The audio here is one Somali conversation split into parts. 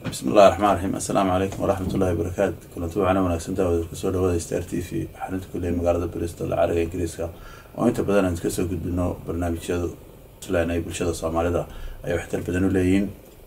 bismi illahi raxmaan raxiim assalaamu calaykum waraxmat ullahi wabarakaatu kulanti wacana wanaagsan daawada kasoo dhawaada star t v xarinta kuley magaalada bristol cariga ingiriiska oo inta badan aan kasoo gudbino barnaamijyada islan ay bulshada soomaalida ay waxtar badan u leeyihiin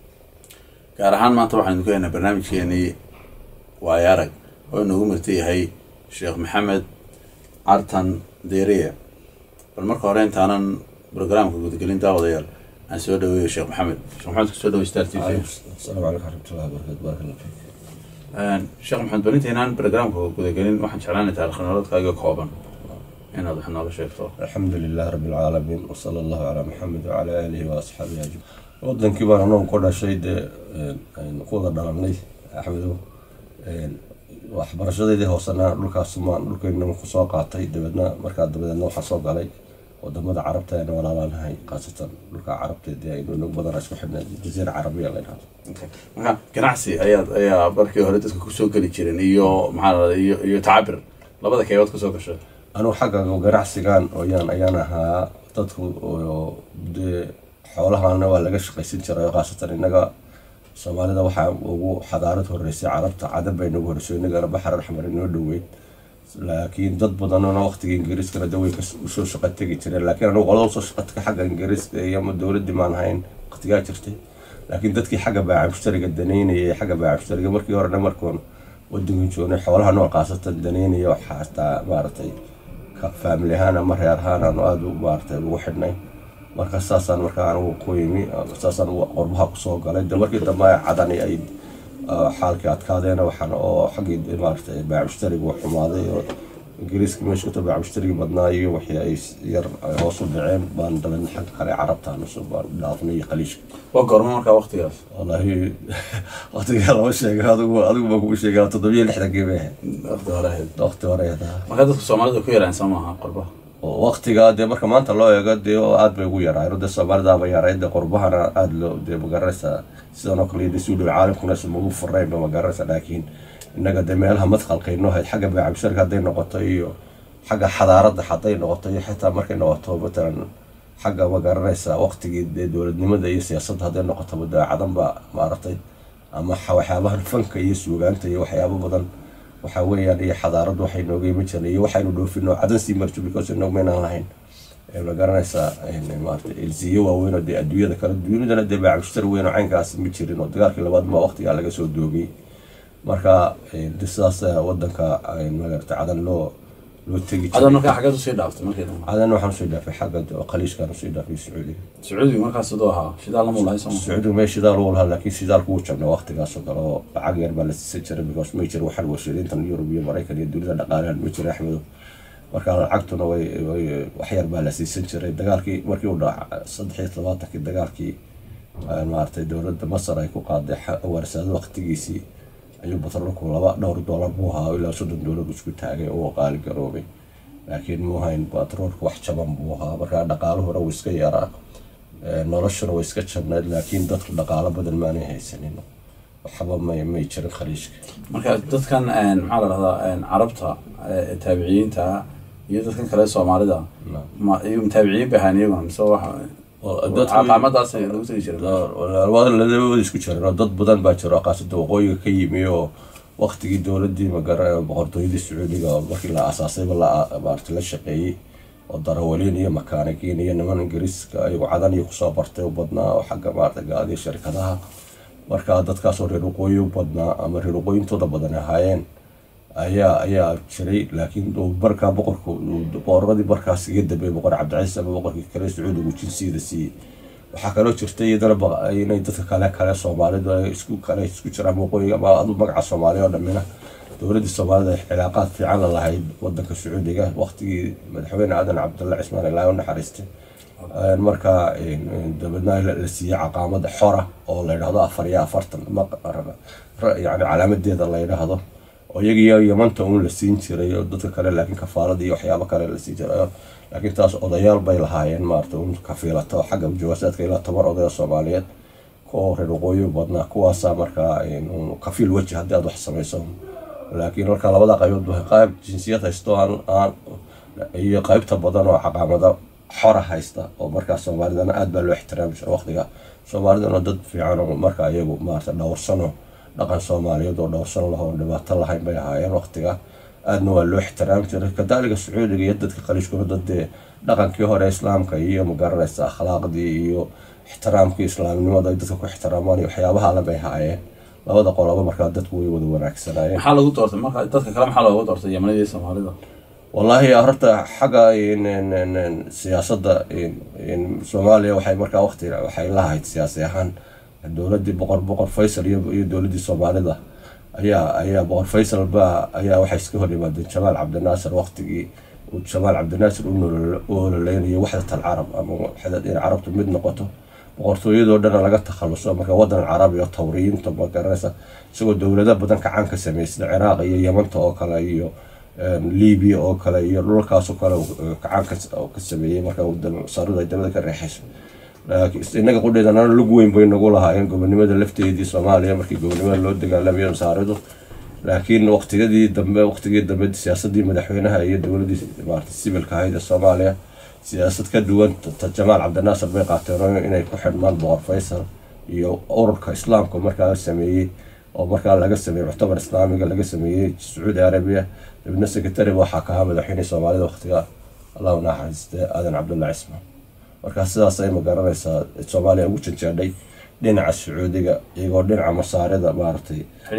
gaar ahaan maanta waxaan idinku haynaa barnaamijkeenii waayo arag oo inoogu marti yahay sheekh maxamed cartan deriye bal marka hore intaanan brograamka gudagelin daawadayaal aan soo dhaweeyo sheekh maxamed sheekh maxamed kusoo dhawo star t v asalaamu calaykum waraxmatullahi wabarakatu barak allah fiik sheekh maxamed balinta inaan barnaamijka gudagelin waxaan jeclaanay taarikh nololeedkaaga kooban inaad wax nooga sheegto alxamdu lilah rabi alcaalamiin wasala allahu calaa maxamed wacala aalihi wa asxaabihi ajmaciin wadankii baan anagu ku dhashay dee aynu ku wada dhalanay axmedow waxbarashadeydii hoosena dhulkaas maan dhulkeynama kusoo qaatay dabeedna markaa dabadeedna waxaa soo galay wadamada carabta ayna walaalaanahay khaasatan dhulka carabteedii aynu inag badan isku xidhnay jaziira carabiya la yidhahdo marka ganacsi ayaad ayaa markii hore dadka kusoo geli jireen iyo maxaa la iyo iyo tacabir labada keebaad kusoo gashay anugu xagga ganacsigan oyaan ayaan ahaa dadku oo dee xoolahana waa laga shaqaysan jiray khaasatan innaga soomaalida waxaa ugu xadaarad horeysay carabta cadan bay nagu horeyso innagana baxar axmar inoo dhoweyd laakiin dad badanna waqtiga ingiriiskana de way usoo shaqo tegi jireen laakiin anugu qolada usoo shaqatka xagga ingiriiska iyo ama dowladii maan ahayn waqtigaa jirtay laakiin dadkii xagga baaca mushtariga daneynaya xagga baaca mushtariga markii horena markoon wadankan joognay xoolaha nool khaasatan daneynaya waxaa hataa maaragtay faamili ahaan ama reer ahaan aanu aada maaragtay ugu xidhnay marka saasaan markaa anigu ku yimi saasaan qorbaha kusoo galay de markii dambe cadani ay xaalkii adkaadeena waxaan oo xaggii maaragtay baaca mushtariga uu xumaaday oo ingiriiska meesha kuta baaca mushtariga badnaa iyo wixii ay yar hoos u dhaceen baan dabeedna xagga kale carabtaan cusub baan dhaafnay iyo qaliishka waa goorma markaa waqtigaas wallaahi waqtigaa lama sheega adigu adigu baan kugu sheegaa toddobiyo lixdankii bay ahayd waqti hore ahayd waqti hore ahaa marka dadka soomaalida ku yaraan soo maaha qorbaha waqtiga dee marka maanta loo eego dee aada bay ugu yaraayen dee soomaalidaaba yaray dee qurbahana aada loo dee magaranaysaa sidan oo kale dee suudhow caalamkuna sumagu furayno magaranaysa laakiin innaga dee meelaha madqalkayno ahayd xagga baacabsharka hadday noqoto iyo xagga xadaaradda hadday noqoto iyo xitaa markay noqoto matalan xagga magaranaysa waqtigii dee dowladnimada iyo siyaasadda hadday noqoto dee cadan baa maaragtay ama waxyaabahan fanka iyo suugaanta iyo waxyaabo badan waxaa weeyaan iyo xadaarad waxay nooga iman jirnay iyo waxaynu dhoofino cadan sii marjo because inagu maynaan lahayn ma garanaysaa maarata elsiyo waaweyn oo dee adduunyada kale dunidana dee baacmushtar weyn oo caynkaas ma jirin oo dagaalkii labaad baa waqtigaa laga soo doogay marka de sidaas wadanka magarata cadan loo loo tegi cadan markaa xaggeed usii dhaaftay markii dambe cadan waxaan usii dhaafay xagga qaliishkaan usii dhaafay sacuudiga sacuudiga markaas sidoo ahaa shidaal lama lahay soo sacuudiga mee shidaal uu lahaa laakiin shidaalku wuu jabnay waqtigaasoo kale oo lacag yar baa la siisan jiray because may jira waxaan warshadayntan yurub iyo maraykan iyo dunida dhaqaalahan ma jira axmedo marka lacagtuna way wax yar baa la siisan jiray dagaalkii markii uu dhaca saddex iyo todobaatankii dagaalkii maaragtay dowladda masar ay ku qaaday warsaado waqtigiisii ayuu batroolku laba dhowr doolar buu ahaa ilaa soddon doolar isku taagay oo qaali garoobay laakiin muu hayn batroolku wax jaban buu ahaa markaa dhaqaaluhuna wuu iska yaraa noloshuna way iska jabnayd laakiin dadku dhaqaalo badan maanay haysanin waxba may may jirin khaliishka marka dadkan maxaa la dhahdaa carabta taabiciyiinta iyo dadkan kale soomaalida ma iyo mutaabiciyiin bay ahaan iyaguna mise waxa qaamadaas lagu tegi jiray labada isku jiran oo dad badan baa jiro qaasada waqooyiga ka yimi oo waqtigii dowladii magara boqortooyadii sacuudiga oo markii la aasaasayba la maarata la shaqeeyey oo darawaliin iyo makaanikiin iyo niman ingiriiska ayagu cadan iyo kusoo bartay u badnaa oo xagga maarata gaadiya shirkadaha marka dadkaasoo reer waqooyi u badnaa ama reer waqooyintooda badan ahaayeen ayaa ayaa jiray laakiin markaa boqorku boqoradii markaas iga dambeeyay boqor cabdicasiis ama boqorkii kale sacuudigu jinsiyada siiyey waxaa kaloo jirtay iyadana inay dadka kale kale soomaalidu ay isku kale isku jiraan waqooyiga ama adu magaca soomaaliya oo dhamina dowladdii soomaalida ay cilaaqaad fiican la lahayd wadanka sacuudiga waqtigii madaxweyne aadan cabdulla cismaan ilaahi u naxariistay marka dabeedna la siiyey caqaamada xora oo la yidhahdo afar iyo afartan yani calaamadeeda la yidhaahdo oo iyagiyo yamanta uun la siin jiray oo dadka kale laakiin kafaalada iyo waxyaabo kale la siin jiray laakiin taas odayaal bay lahaayeen maarata un kafiilata xagga jawaasaadka ilaa toban odaya soomaaliyeed kuwa reer waqooyi badnaa kuwaasaa markaa kafiil weji haddii aad wax samayso laakiin marka labada qaybood ba qayb jinsiyad haysto aan iyo qaybta badan oo caqaamada xora haysta oo markaa soomaalidana aad baa loo ixtiraami jira waqtiga soomaalidana dad fiican oo markaa iyagu maarata dhowrsano dhaqan soomaaliyeed oo dhowrsan laho oon dhibaato lahayn bay ahaayeen waqtiga aadna waa loo ixtiraami jiray kadaalika sacuudiga iyo dadka qaliishkuna dadee dhaqankii hore islaamka iyo magaranaysa akhlaaqdii iyo ixtiraamkii islaamnimada ay dadka ku ixtiraamaan iyo waxyaabaha alle bay ahaayeen labada qoloba markaa dadku way wada wanaagsanaayeen maxaa lagu doortay marka dadka kale maxaa looga doortay yamanida iyo soomaalida wallaahi horta xagga siyaasadda soomaaliya waxay markaa waqti waxay lahayd siyaasi ahaan dowladii boqor boqor faysal iyo iyo dowladii soomaalida ayaa ayaa boqor faysal baa ayaa waxay iska hor yimaadeen jamaal cabdinaasir waqtigii uu jamaal cabdinaasir u ololeynayo waxdat alcarab ama waxdad in carabtu mid noqoto boqortooyadoo dhana laga takhaluso marka wadan carabi oo tawriyiinta magaranaysa isagoo dowlado badan kacaan ka sameysay ciraaq iyo yamanta oo kale iyo libiya oo kale iyo dhulkaasoo kale kacaan ka sameeyey marka saaradu ay dabada ka reexayso inaga qudheedanana lug weyn bay nagu lahaayeen gobonimada lafteedii soomaaliya markii gobonimada loo dagaalamayo masaaridu laakiin waqtiyadii dambe waqtigii dambe siyaasadii madaxweynaha iyo dowladii maarata sibilka ahayd ee soomaaliya siyaasad ka duwan jamaal cabdinaasir bay qaateen inay ku xidhmaan boqor faysal iyo ururka islaamka markaa sameeyey oo markaa laga sameeyey muctamar islaamiga laga sameeyey sacuudi arabiya dabna secretary waxaa ka ahaa madaxweynihii soomaalida waqtiga allahu naxariiste aadan cabdulla cismaan markaa sidaas ay magaranaysaa soomaaliya ugu janjeedhay dhinaca sacuudiga iyagoo dhinaca masaarida maaragtay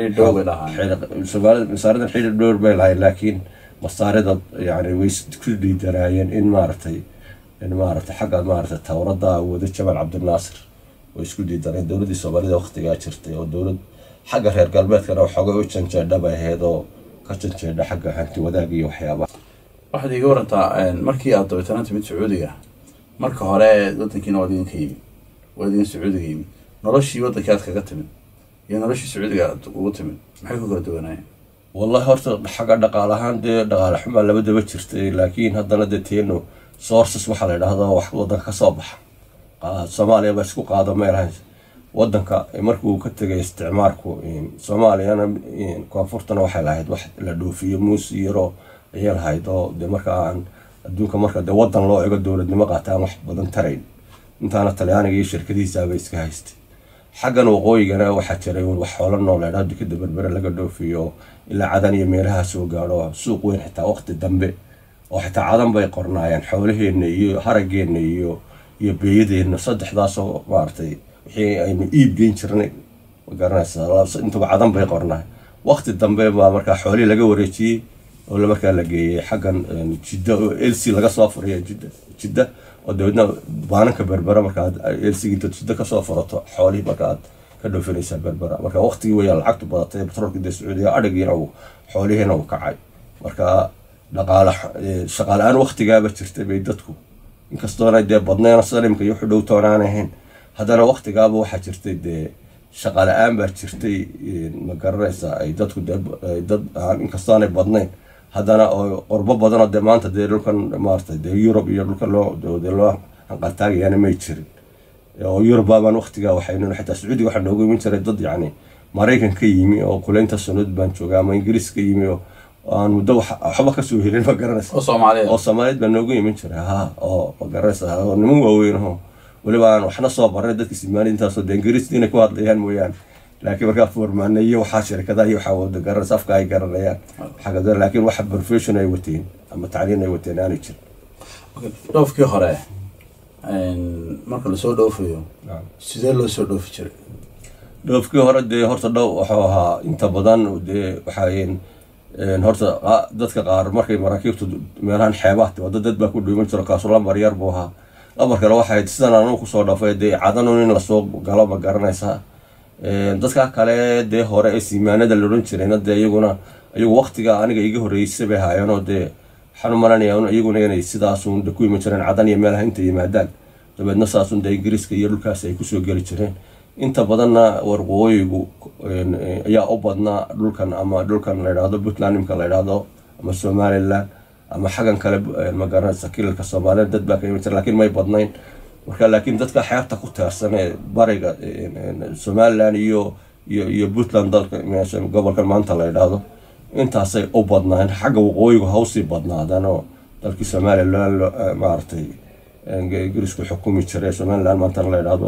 masaaridan xidhi dhowr bay lahayd laakiin masaarida yani way ku dhiidanaayeen in maaragtay in maaragtay xagga maaragtay towrada wada jamaal cabdinaasir way isku diidaneen dowladdii soomaalida waqtigaa jirtay oo dowlad xagga reer galbeedkana waxoogay u janjeedha bay ahayd oo ka janjeedha xagga hanti wadaag iyo waxyaabaha waxaad iiga warantaa markii aad dabeetana timid sacuudiga marka hore wadankiina waad idinka yimid waad idin sacuudiga yimid noloshii wadankii aad kaga timid iyo noloshii sacuudiga aad ugu timid maxay ku kala duwanaayeen wallahi horta xagga dhaqaal ahaan dee dhaqaale xumaa labadaba jirtay laakiin haddana dee teeno sources waxaa la yidhahdaa wax wadanka kasoo baxa soomaaliya baa isku qaado meelahan wadanka markuu ka tegay isticmaarku soomaaliyana koonfurtana waxay lahayd wax la dhoofiyo muus yaro ayay lahayd oo de markaa aan adduunka marka dee wadan loo ego dowladnimo qaataan wax badan tarayn intaana talyaaniga iyo shirkadihiisaaba iska haystay xaggan waqooyigana waxaa jiray wax xoolo nooleedha dikada berbere laga dhoofiyo ilaa cadan iyo meelaha soo gaadho suuq weyn xitaa waqti dambe oo xitaa cadan bay qornaayeen xoolaheenna iyo harageenna iyo iyo beeyadeenna saddexdaasoo maaragtay wixii aynu iib geyn jirnay magaranaysa intuba cadan bay qornaay waqti dambe baa markaa xoolihii laga wareejiyey oo markaa la geeyey xaggan jidda oo elc laga soo furiya jidda jidda oo dabeedna baananka berbera markaad elcigi intaad jidda kasoo furato xoolihii markaaad ka dhoofinaysaa berbera marka waqtigii weyaa lacagtu badatay batroolka dee sacuudiga adhigiina uu xoolihiina uu kacay marka dhaqaale shaqaale-aan waqtigaaba jirtay bay dadku inkastoona dee badnayna salimka iyo wuxu dhowtoonaan ahayn haddana waqtigaaba waxaa jirtay dee shaqaale-aan baa jirtay ma garanaysaa ay dadku dad inkastoonay badnayn haddana oo qorbo badanoo dee maanta dee dhulkan maaratay dee yurub iyo dhulkan loo dee loo hanqaltaagayana may jirin oo yurubbaabaan waqtigaa waxaynu xitaa sacuudiga waxaa noogu iman jiray dad yacni maraykan ka yimi oo kuleynta sunud baan jooga ama ingiriis ka yimi oo aan muddo waxba kasoo helin ma garanaysa oo soomaaliyeed oo soomaaliyeed baa noogu iman jiray ha oo ma garanaysa oo niman waaweyn oo weliba aan waxna soo baray dadka simaani intaasoo dee ingiriiska inay ku hadlayaan mooyaane laakiin markaa foormaana iyo waxaa shirkadaha iyo waxaa wada garanaysa afka ay garanayaan xagga laakiin waxa profession ay wateen ama tacliin ay wateen aanay jirin dhoofkii hore marka lasoo dhoofayo sidee loo soo dhoofi jiray dhoofkii hore dee horta dhow wuxuu ahaa inta badan dee waxayn horta dadka qaar markay maraakiibtu meelahan xeebaha wada dad baa ku dhiiman jiro kaasu lambar yar buu ahaa lambar kale waxay sidan anugu kusoo dhafay dee cadanun in lasoo galo ma garanaysaa dadka kale dee hore ee siimaanada la odhan jirayna dee iyaguna iyagu waqtiga aniga iga horreysay bay haayeenoo dee waxaan u malanaya iyaguna inay sidaasun de ku iman jireen cadan iyo meelaha inta yimaadaan dabeedna saasun dee ingiriiska iyo dhulkaas ay kusoo geli jireen inta badanna warqooyigu ayaa u badnaa dhulkan ama dhulkan la yidhaahdo puntland imka la yidhaahdo ama somaliland ama xaggan kale magaranaysa kilalka soomaaliya dad baa ka iman jira lakiin may badnayn marka laakiin dadka xeebta ku teersan ee bariga somaliland iyo iyo iyo puntland dalka meesha gobolkan maanta la yidhaahdo intaasay u badnaan xagga waqooyigu hawsii badnaadaan oo dalkii somaliland maaragtay ingiriisku xukumi jiray somaliland maanta la yidhaahdo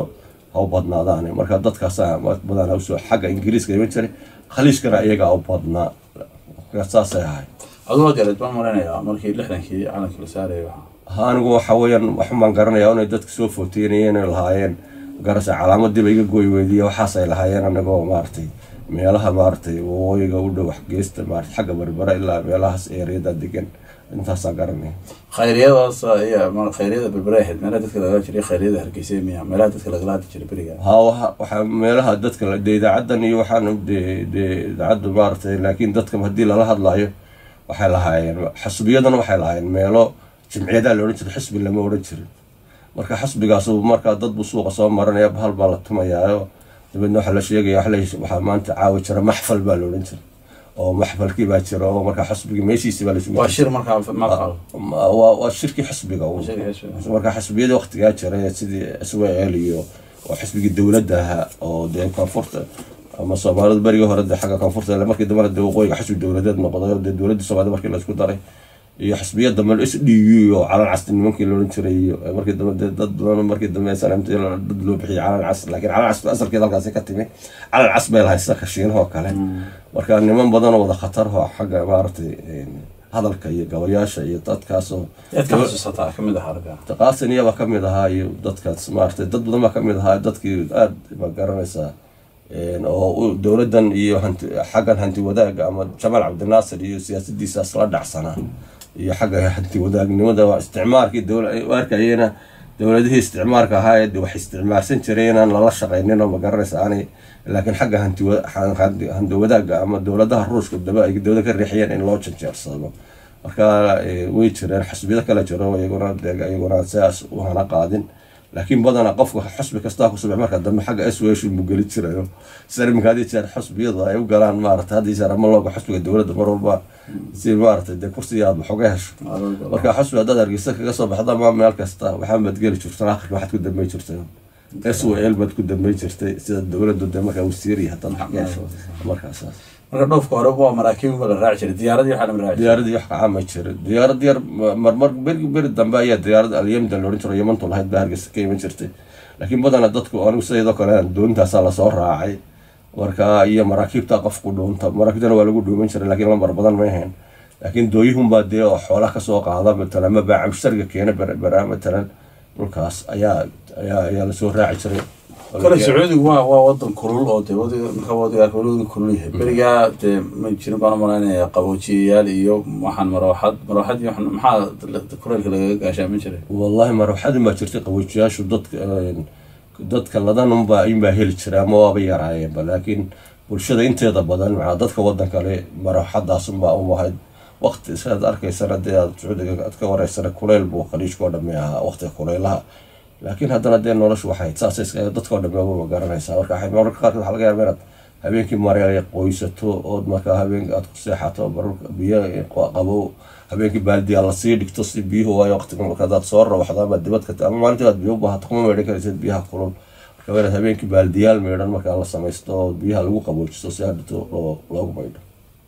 ha u badnaadaan marka dadkaasaa badanaa usoo xagga ingiriiska iman jiray khaliijkana iyagaa u badnaa marka saasay ahay aduu gareed baan maraynayaa markii lixdankii calankii la saarayay waxaa ha anigu waxa weeyaan waxumaan garanayaa inay dadka soo footeynayeen inay lahaayeen garasa calaamadiiba iga gooy weydiiya waxaasay lahaayeen anagoo maaragtay meelaha maaragtay waqooyiga u dhow geesta maarata xagga barbara ilaa meelahaas eeriyada degan intaasaa garanaya khayriyadaas iyo ma khayryada berbera ahayd meelaha dadka lagala jiray khayryada hargeysa miya meelaha dadka lagala hadli jiray beriga ha waxa waxaa meelaha dadka la- dee idaacadan iyo waxaan dee dee idaacaddu maaragtay laakiin dadka haddii lala hadlayo waxay lahaayeen xasbiyadana waxay lahaayeen meelo jimciyadaa la odhan jiray xisbi lama odhan jirin marka xasbigaasu markaa dad buu suuqa soo maranaya bahal baa la tumayaayo dabeedna waxaa la sheegaya waxa la- waxaa maanta caawi jira maxfal baa la odhan jiray oo maxfalkii baa jira oo markaa xasbigii meeshiisi baa la isugu waa shir markaa maqal Ma- waa waa shirkii xisbiga uun. Shirkii xisbiga. marka xisbiyadii waqtigaa jiray sidii swal iyo oo xisbigii dowladda ahaa oo dee koonfurta ama soomaalida berigii hore dee xagga koonfurta ile markii dambena dee waqooyiga xisbi dowladeed noqday oo dee dowladdii soomaalida markii la isku daray iyo xisbiya dambe s d u oo calan casti nimankii loodhan jiray iyo markii dambe dee dad badan markii dambe SNMT dad loo bixiyay calan cas laakiin calan cas asalkeeda halkaasi ka timi calan cas bay lahayd sida kashiinahoo kale marka niman badan oo wada khatar oo xagga maaragtay een, hadalka iyo gabayaasha iyo dadkaasoo yaad ka xasuusataa kamid ah arga qaasin iyaba ka mid ahaa iyo dadkaas maaragtay dad badan baa ka mid ahaa dadkii aada ma garanaysaa een, oo u- dowladdan iyo hanti xaggan hanti wadaagga ama jamaal cabdinaasir iyo siyaasadiisaas la dhacsanaa iyo xagga hanti wadaagnimada waa isticmaalkii dowla u arkayena dowladihii isticmaalka ahaa ee de wax isticmaalsan jiray inaan lala shaqaynin oo ma garanaysa aanay laakiin xagga hanti wa- han- hanti- hanti wadaagga ama dowladaha ruushka daba ay dowlada ka riixiyeen in loo janjeersado marka eh, way jireen xisbiyada kale jiro iyaguna dee iyaguna sidaas u hana qaadin laakiin badanaa qofka xusbi kastaa ku subax marka dambe xagga swsh mu geli jirayo sida iminka haddii jeer xusbiyadu ay u galaan maarata haddii jeer ama looga xusbiga dowladda mar walba si maarata dee kursiga aad wax uga hesho marka xusbi haddaad hargeysa kaga soo baxda ma meel kasta waxaa baad geli jirtan akhirka waxaad ku dambey jirtay swal baad ku dambey jirtay sida dowladdu dee markaa wasiiriya haddaad wax ka hesho markaasaas marka dhoofka hore waa maraakiib ba la raaci jiray diyaaradii waxaa lama raaci jiray diyaaradii wax kacama jira diyaarad yar marmar beri beri dambe ayaa diyaarad alyamda la odhan jiro yamantu lahayd baa hargeysa ka iman jirtay laakiin badana dadku anigu sidoo kale doontaasaa lasoo raacay marka iyo maraakiibta qofku dhuunta maraakiibtana waa lagu dhuuman jiray laakiin lambar badan ma ahayn laakiin dooyihunbaa dee oo xoolaha kasoo qaada matalan ma baaca mushtariga keena beraa matalan dhulkaas ayaa ayaa ayaa lasoo raaci jiray kale sacuudigu waa waa wadan kulul oo dee wadiga marka wadiga wadiga kulul yahay berigaa dee ma jirin baan u malaynayaa qaboojiyayaal iyo waxaan marooxad marooxad iyo waxaan- maxaa kuleelka lagaga gaashaamin jiray wallahi marwaxadin baa jirtay qaboojiyaashu dadka een, dadka ladan unbaa inbaa heli jiray ama waaba yaraayeenba laakiin bulshada inteeda badan maxaa dadka wadan kale marwaxadaas unbaa u ahayd waqti isaad arkaysana dee aad sacuudiga aad ka wareysana kuleyl buu khaliijkao dhamme ahaa waqtiga kuleylaha laakiin haddana dee noloshu waxay saasay iska dadkao dhamme ma garanaysaa marka waxay mararka qaarkood waxaa laga yaaba inaad habeenkii mareelay qoysato ood markaa habeenkii aad ku seexato mararka biyo qabow habeenkii baaldiyaa lasii dhigto si biyuhu waayo waqtiga marka hadaad soo rawaxdo ama dibad ka ama maalintii aad biyo u baahato kuma meedhan karaysid biyaha kulul marka waa inaad habeenkii baaldiyaal meedhan markaa la samaysto oo biyaha lagu qaboojisto si hadhito loo loogu maydho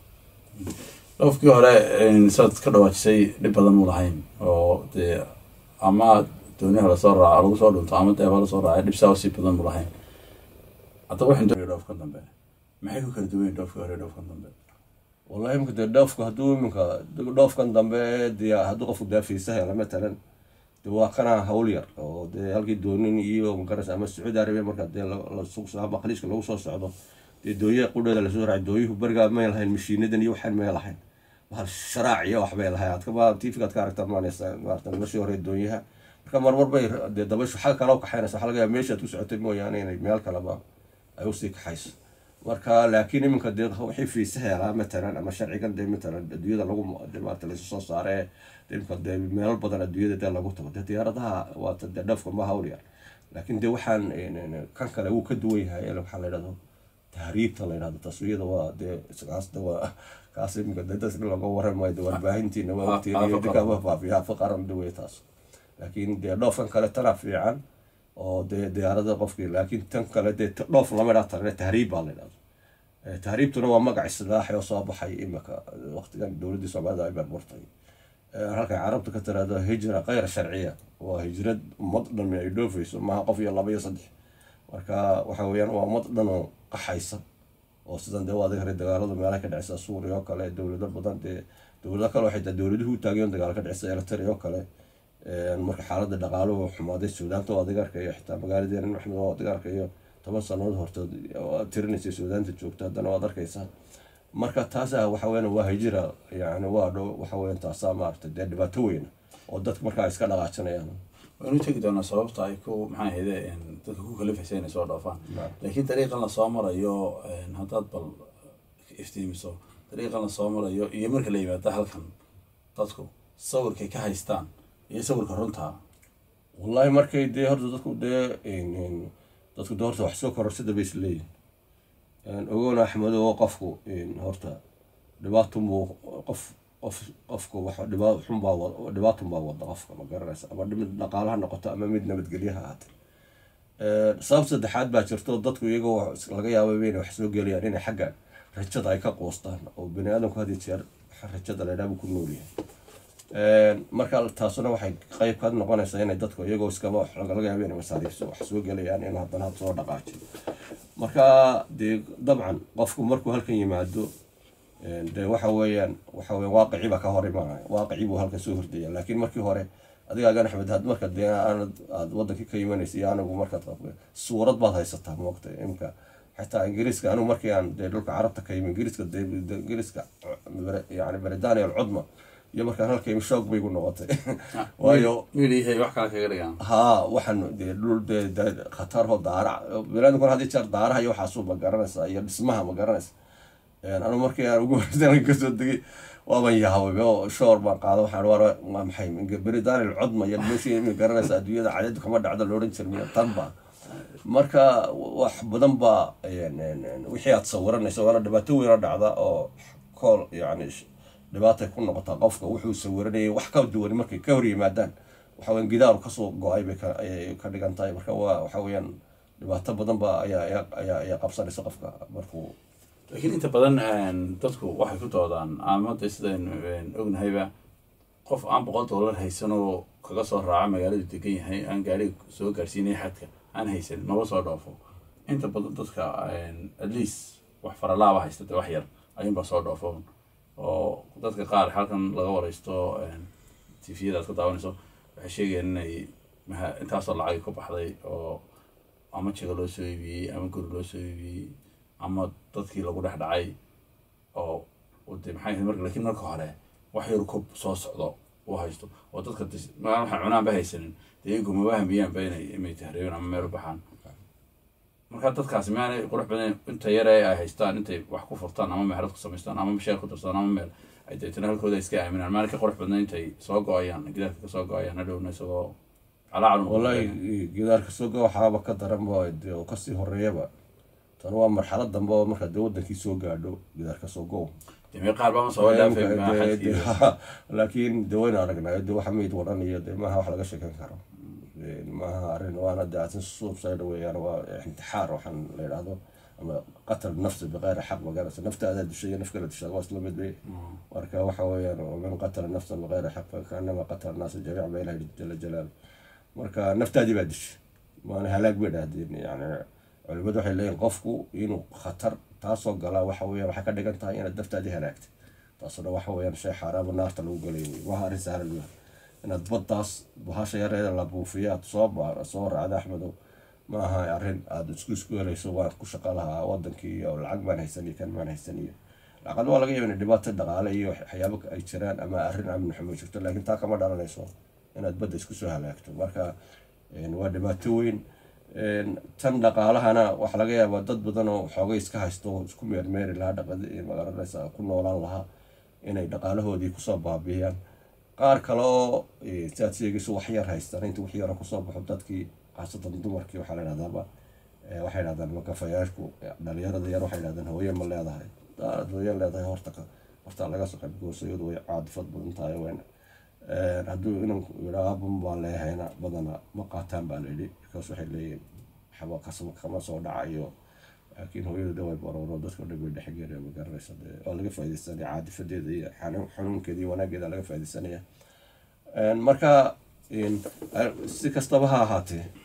dhoofkii hore saad ka dhawaajisay dhib badan mu lahayn oo dee ama dooniha lasoo raaco lagu soo dhunto ama deeba lasoo raacay dhib saa sii badan mu lahayn haddaba waxaan doonaya dhoofkan dambe maxay ku kala duwan yihin dhoofkii hore iyo dhoofkan dambe wallahi imika dee dhoofka hadduu iminka dhoofkan dambe dee hadduu qofku daafiisa hela matalan dee waa kana hawl yar oo dee halkii doonin iyo magarasa ama sacuudi arabiya marka dee ama khaliijka lagu soo socdo dee dooyaha qudheeda lasoo raacay dooyuhu berigaa may lahayn mashiinadan iyo waxaan may lahayn bahal sharaac iyo waxbay lahayn aad kama tvga aad ka aragta maanaysa maarata noloshii hore dooyaha marka marmar bay dee dabayshu xagga kale u kaxaynaysa waxaa laga yaaba meeshaad ku socotay mooyaane inay meel kaleba ay usii kaxayso marka laakiin iminka dee wixii fiisa helaa matalan ama sharcigan dee matalan adduunyada lagu maarata laysu soo saaree imika dee meelo badan adduunyada dee lagu tago dee diyaaradaha waata dee dhoofka ma hawl yar laakiin dee waxaan kan kale wuu ka duwan yahay waxaa la yidhahdo tahriibta la yidhahdo taswiyada waa dee kaas de waa kaas iminka dee dadka looga waramayo dee warbaahintiina waa ogtiin iyo dinkaba faafiyaa faqaran duway taas laakiin dee dhoofkan kale tana fiican oo dee diyaarada qofkii laakiin tan kale dee dhoof lama dhaa tarne tahriib baa la yidhahdo tahriibtuna waa magac islaaxi oo soo baxay imika waqtigan dowladdii soomaalida ay barbartay halkay carabta ka tiraahdo hijra kayra sharciya waa hijrad ummad dhami ay dhoofayso maaha qof iyo laba iyo saddex marka waxa weeyaan waa ummad dhan oo qaxaysa oo sidan dee waad hore dagaaladu meelaha ka dhacisa suuriya oo kale dowlado badan dee dowlado kale waxay taa dowladuhu u taageen dagaal ka dhacisa eritrea oo kale marka xaaladda dhaqaaluhu xumaaday suudaanta waa adiga arkayo xitaa magaaladeena maxmed waa adiga arkayo toban sanadood hortood tirinaysay suudaanta joogta haddana waad arkaysaa marka taasa waxa weyan waa hijira yani waa dhow waxa weyan taasaa maaragtay dee dhibaato weyna oo dadka markaa iska dhaqaajinayaan waynu tegi doonaa sababta ay ku maxaa ahayde dadka ku kalifaysa inay soo dhoofaan laakiin dariiqan lasoo marayo haddaad bal iftiimiso dariiqan lasoo marayo iyo marka la yimaado halkan dadku sawirkay ka haystaan iyo sawirka runtaa wallahi markay dee horta dadku dee dadku dee horta wax soo kororsada bay isleeyihin ogoona axmedo oo qofku horta dhibaatunbuu qof qof qofku wax dhibaa xunbaa dhibaatunbaa wada qofka ma garanaysa ama mid dhaqaalaha noqoto ama mid nabadgelyaha ahaate sabab saddexaad baa jirto dadku iyagoo laga yaaba inay wax soo gelayaan inay xagga rajada ay ka quustaan oo bani aadamku had iyo jeer rajada laydhaabuu ku noolyahay marka taasuna waxay qeyb ka noqonaysaa inay dadku iyagoo iskaba laga yaaba inay masaariifso wax soo gelayaan in haddana had soo dhaqaajiyo marka dee dabcan qofku markuu halkan yimaado dee waxa weeyaan waxa weya waaqicii baa ka hor imaanaya waaqicii buu halkan soo hordaya laakiin markii hore adigaagan axmed had marka dee aanad aad wadankii ka imanaysa iyo anigu markaad suurad baad haysataa moogta imka xitaa ingiriiska anigu markii aan dee dhulka carabta ka yimi ingiriiska dee ingiriiska yani britania alcudma iyo markaan halka imi shoog bay igu noqotay waayo midhihay wax kale kaga dhigaan haa waxaan dee dhul dee khatarho daara binaadamkuna had iyo jeer daaraha iyo waxaasuu ma garanaysaa iyo dhismaha ma garanaysa anu markii aan ugu horsan kasoo degay waaban yahabay oo shoor baan qaada waxaan war waa maxay britania alcudma iyo meeshii ma garanaysa adduunyada cadadu kama dhacdo loodhan jirmiyo tanba marka wax badan baa wixii aad sawiranaysa waana dhibaato weyna dhacda oo kool yani dhibaatay ku noqotaa qofka wuxuu sawiranayay wax ka duwan markay ka hor yimaadaan waxa weyan gidaaru kasoo go-ay bay ayay ka dhigan tahay marka waa waxa weeyaan dhibaato badan ba ayaa ayaa ayaa qabsanaysa qofka markuu laakiin inta badan dadku waxay ku doodaan ama de sidaynu ognahayba qof aan boqol dollar haysanoo kaga soo raaca magaaladu degan yahay aan gaariga soo gaarsiinay xadka aan haysan maba soo dhoofo inta badan dadka at least wax faralaaba haysta de wax yar ayuunbaa soo dhoofo oo dadka qaar halkan laga wareysto tviyada aad ka daawanayso waxay sheegayaan inay maha intaasoo lacag ku baxday oo ama jiga loo soo iibiyey ama guri loo soo iibiyey ama dadkii lagu dhex dhacay oo de maxay ahayd marka lakiin marka hore wax yar kub soo socdo uu haysto oo dadka maaa waxay cunaanba haysanin dee iyagu maba hamiyaanba inay imay tahriibin ama meel u baxaan marka dadkaasi maanay qurux badan inta yare ay haystaan intay wax ku furtaan ama meherad ku samaystaan ama masheer ku darsadaan ama meel ay deetana halkooda iska aaminaan maanay ka qurux badna intay soo go-ayaan gidaarka kasoo go-ayaan hadhowna isagoo calaacal wallahi gidaarka soo go waxaaba ka daran ba dee oo kasii horeeyaba tan waa marxalad dambe oo markaa dee wadankii soo gaadho gidaarka soo go deme qaar baa soo dhaafay laakiin de wayna aragnay de waxa mayd waran iyo de maaha wax laga sheekan karo maaha arrin waana de asin suubsayda weeyaan waa intixaar waxaan la yidhaahdo ama qatal nafsi biqayri xaq magarasa naftaada dishay iyo naf kala dishaa waa isla mid bay marka waxa weeyaan man qatala nafsan biqayri xaq fakaanama qatala naasa jamiic ba ilahi jala jalaal marka naftaadii baa dishay waana halaag bay dhahdeen yani culimadu waxay leeyihin qofku inuu khatar taasoo galaa waxa weeyaan waxay ka dhigan tahay inaad naftaadii halaagtay taasuna waxa weeyaan shay xaaraama naarta lagu galay wey waha arrin sahlan wey inaad baddaas bahasha yareeda la buufiyo aad soo baar soo raacda axmedow ma aha arrin aada isku isku helayso waan ku shaqo lahaa wadankii iyo lacag baan haysan iyo kan baan haysan iyo lacag waa laga yaaba in dhibaato dhaqaale iyo waxyaabo ay jiraan ama arrin amni xumo jirto laakiin taa kama dhalanayso inaad badda isku soo halaagto marka waa dhibaato weyn tan dhaqaalahana waxaa laga yaabaa dad badan oo xoogay iska haysto oo isku meermeeri lahaa dhaqad magaranaysa ku noolaan lahaa inay dhaqaalahoodii kusoo baabiyaan qaar kale oo siaad sheegayso wax yar haystaan inta wax yara kusoo baxo dadkii khaasatan dumarkii waxaa la yidhahdaaba waxay dhahdaan makafayaashku dhalinyarada yar waxay dhahdaan hooye ma leedahay daad hooye leedahay horta horta laga soo qayb goosayadu way caadifad badan tahay wayna hadduu inan yidhaa aban baan leehayna badana ma qaataan baa layidhi bikaas waxay leeyihin waxba kasama kama soo dhacayo laakiin hooyadu de way barooro dadka dhan bay dhexgeeda ma garanaysa de waa laga faaidaysanaya caadifadeeda iyo xanuunkeeda iyo wanaageeda laga faaidaysanaya marka si kastaba ha ahaatee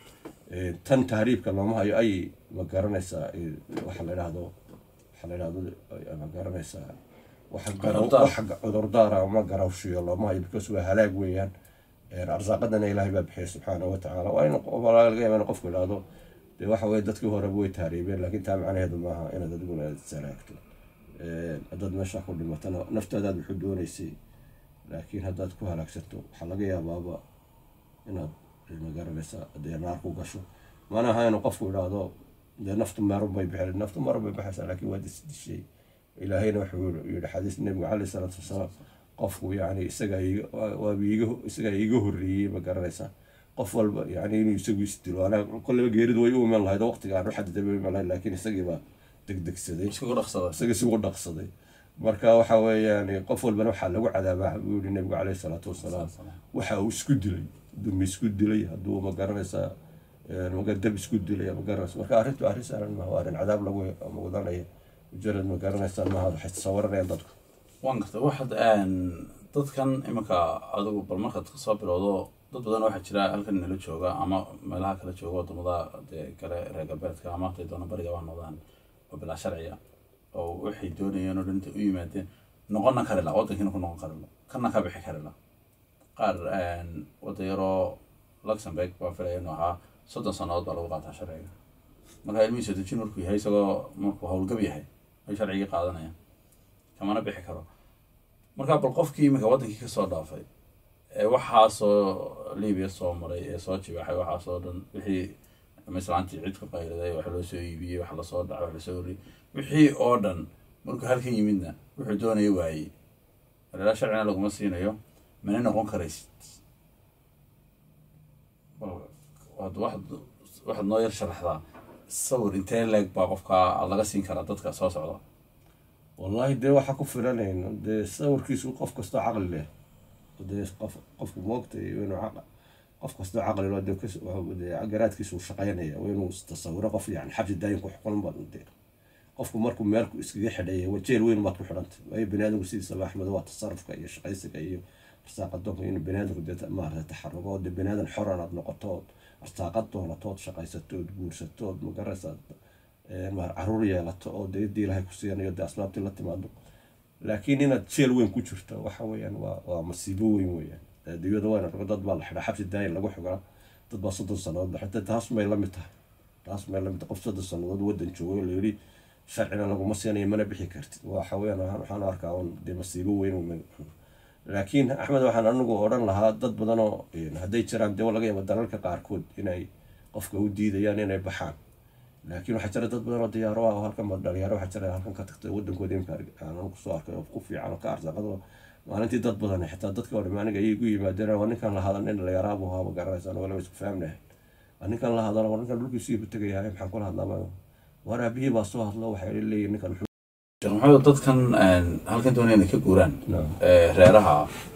tan tahriibka looma hayo ay ma garanaysaa waxa la idhaahdo waxa la idhahdo ma garanaysaa waxa cudurdaara ma garawshiyo looma hayo because waa halaag weeyaan arsaaqadana ilaahay baa bixiya subxaanahu watacaala waa in laga yaaba in qofku idhaahdo dee waxa weye dadkii horeba way tahriibeen laakiin taa macnaheedu maaha inaad adiguna salaagto haddaad meesha ku dhimatana naftaadaad wuxuu doonaysay laakiin haddaad ku halaagsanto waxaa laga yaabaaba inaad magaranaysa dee naar ku gasho mana aha inuu qofku idhaahdo dee naftu marun bay bixi naftu marun bay baxaysaa laakiin waad isdishay ilaahayna wuxuu yihi xadiis nabiga caleyhi salaatu wasalaam qofku yani isagaa isagaa iiga horreeyey ma garanaysaa qof walba yani inuu isagu isdilo anaa kolleba geeridu way u iman lahayd oo waqtiga aan u xadiday bay u iman lahayd laakiin isagiibaa degdegsaday isaga isugu dhaqsaday marka waxa weeyaan qof walbana waxaa lagu cadaabaa buu yihi nabigu caleyhi salaatu wasalaam waxa uu isku dilay dumi isku dilay hadduu ma garanaysaa dab isku dilay ma garanaysa marka arrintu arrin saaran maaha waa arrin cadaab lagu mudanaya mujarad ma garanaysaa maaha waxay tasawaranayaan dadku waan gartay waxaad dadkan iminka adigu bal markaad kasoo bilowdo dad badan waxaa jira halkan nala jooga ama meelaha kala jooga wadamada dee kale reer galbeedka ama haday doona bariga waa noqdaan oo bilaa sharciya oo waxay doonayeen oo dhinta u yimaadeen noqonna kari la waddankiina ku noqon kari la kana ka bixi kari la qaar wadda yaroo luxemburg baan filaya inuu ahaa soddon sannadood baa lagu qaataa sharciga marka ilmihiisa dejin markuu yahay isagoo markuu howlgab yahay ay sharcigii qaadanayaan kamana bixi karo marka bal qofkii iminka waddankii kasoo dhaafay ee waxaasoo libiya soo maray ee soo jibaxay waxaasoo dhan wixii mislaantii cid ku qayliday wax loo soo iibiyey wax lasoo dhacay wax lasoo oriyey wixii oo dhan markuu halkan yimidna wuxuu doonaya waayey alilaa sharcina laguma siinayo mana noqon karaysid waxaad noo yar sharaxdaa sawir intee leeg baa qofka laga siin karaa dadka soo socda wallaahi dee waxaa ku filanayno dee sawirkiisu qof kastoo caqli leh dee qof qofku moogtay inuu qof kastoo caqli leh dee garaadkiisu shaqaynaya waa inuu tasawiro qof yani xabsi daayin ku xukulan baad dee qofku markuu meel iskaga xidhaya wajeel weyn baad ku xidhantay waayo bani aadamku sidiisaba axmed waa tasarufka iyo shaqaysiga iyo arsaaqadoonka in bani aadamku dee maarata taxarugo dee bani aadan xoran aad noqotood arsaaqad doonatood shaqaysatood guursatood magaraysaad caruur yeelato oo deedii ilaahay ku siinayo dee asbaabtii la timaado laakiin inaad jeel weyn ku jirto waxa weeyaan waa waa masiibo weyn weeyaan adduunyada wayna rogo dad baa la xidhaa xabsi daayin lagu xigaa dad baa soddon sannadood la xidhay taas may la mid tahay taas may la mid tahay qof soddon sannadood waddan joogo la yidhi sharcina laguma siinayo mana bixi kartid waxa weeyaan waxaan arkaa un dee masiibo weyn laakiin axmed waxaan anigu odhan lahaa dad badanoo hadday jiraan dee laga yaaba dalalka qaarkood inay qofka u diidayaan inay baxaan laakiin waxaa jira dad badan oo diyaaro ah oo halkan dhalinyaro waxaa jira halkan ka tagtay waddankooda imka aan kusoo arkay oo ku fiican oo ka arsaaqado maalintii dad badan xitaa dadka oo dham aniga ayay igu yimaadeen waa ninkan la hadan nin dhalinyaraabu ahaa ma garanaysaan walaba isku fahamnahay waa ninkan la hadalo waa ninkan dhulkiisii bu tegayahay maxaan kula hadlaa war aabihii baa soo hadlo waxay leeyihin ninkan sheekh maxamed dadkan halkan doonaya inay ka guuraan reeraha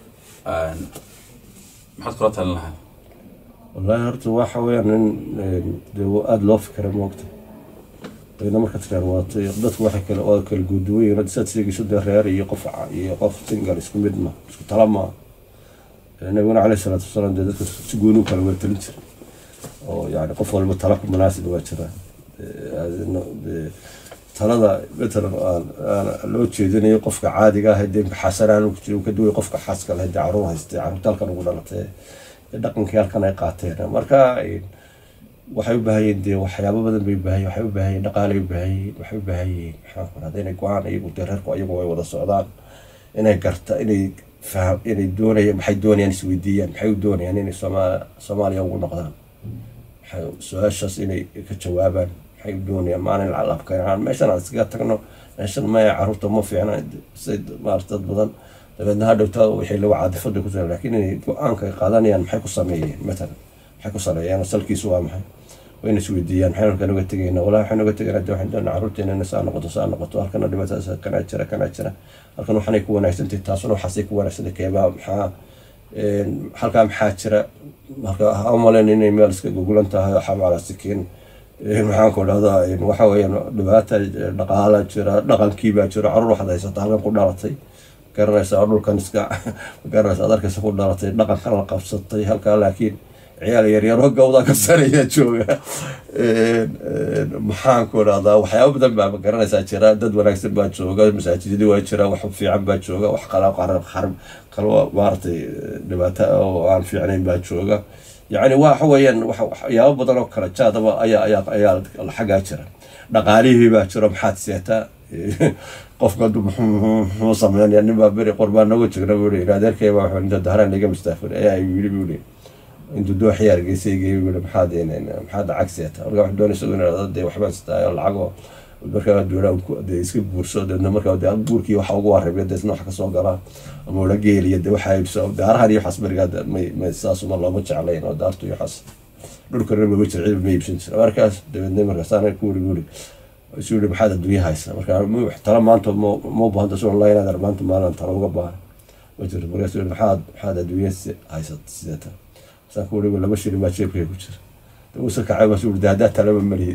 maxaad kula talin lahaa wallaahi horta waxa weeyaan nin dee aada loo fikira moogta ina markaad reer waatay dadku waxay kale waa kala guuduwayin hadda saad sheegayso dee reer iyo qof iyo qof singal isku mid ma isku tala ma nabiguna caleyhi salaatu wasalaam dee dadka si gooni u kala weertalin jira oo yani qof walba tala ku munaasib waa jira talada matalan loo jeedinayo qofka caadiga ah dee xasanaan uu ka duway qofka xaaska leh dee caruur haystay caruurta halkan ugu dhalatay dhaqankii halkan ay qaateen marka waxay u baahan yihiin dee waxyaabo badan bay ubaahan waxay u baahan yihin dhaqaalay u baahan yihiin waxay u baahan yihiin maxaa ku rahda inay go-aan iyagu dee reerku iyagu ay wada socdaan inay garta inay faham inay doonayaan maxay doonayaan isweydiiyaan maxay u doonayaan inay soomaaliya soomaaliya ugu noqdaan maxay su-aashaas inay ka jawaabaan maxay u doonayaan maalin lacalabkeenaan meeshan aan iskaga tagno meeshan maya caruurta ma fiicna say maarata dad badan dabeedna hadhowta wixii lagu caadifada ku laakiin inay go-aanka ay qaadanayaan maxay ku sameeyeen matalan maxay ku saleeyaan salkiisu waa maxay wayna isweydiiyaan maxay halkan uga tegayna walaa waxaan uga tegayna de waxaan doonaa carruurteena ina saa noqoto saa noqoto halkana dhibaatadaas kanaa jira kanaa jira halkan waxaanay ku wanaagsantahay taasuna waxaasay ku wanaagsantahay keebaa maxaa halkaa maxaa jira marka ha umaleyn inay meel iska gogulan tahay oo xabaala sikiin maxaan ku dhahdaa waxa weeyaan dhibaata dhaqaala jira dhaqankiibaa jira carruur waxaad haysata halkan ku dhalatay garanaysa dhulkan iska garanaysa ad arkaysa ku dhalatay dhaqankan la qabsatay halkaa laakiin ciyaal yaryaro gawda ka saraya jooga maxaan ku dhahdaa waxyaaba badan baa garanaysaa jira dad wanaagsan baa jooga masaajidadii waa jira wax fiican baa jooga wax kalo maaratay dhibaato oo aan fiicnayn baa jooga yani waxa weeyaan waxyaabo badan oo kala jaadaba ayaa ayaa ayaa xaggaa jira dhaqaalihii baa jiro maxaad seetaa qofka muxuu sameynaya nin baa beri qorbaan nooga jegna buu yidhi adeerkay baa wuxuu inta dahraan iga mustaafir ayaa yidhi buu yidhi intuu doox yaar geysay geey buu yidhi maxaad maxaad lacag seeta marka wax doonaysa inaad dee waxbaan sitaayo lacagoo markaa doonaa dee iska guurso deedna markaa dee guurkii waxa ugu warrabay deesna wax kasoo galaa ama ula geeliya dee waxaa iibso daarahan iyo waxaas berigaa may may saasuma looma jeclayn oo daartu iyo waxaas dhulkana mama jira ciiba ma iibsan jira markaas dabeedna markaasaana ku wuri wuri isu yidhi maxaad adduunya haysa marka tala maanta ma u baahanta sulan laa inaad maanta maalin tala uga baahan ma jirto markaas yidhi maxaad maxaad adduunya haysat sidata saan ku wuri laba shilin baa jeebkay ku jira usa kacay baa yidhi haddaa talaba malihid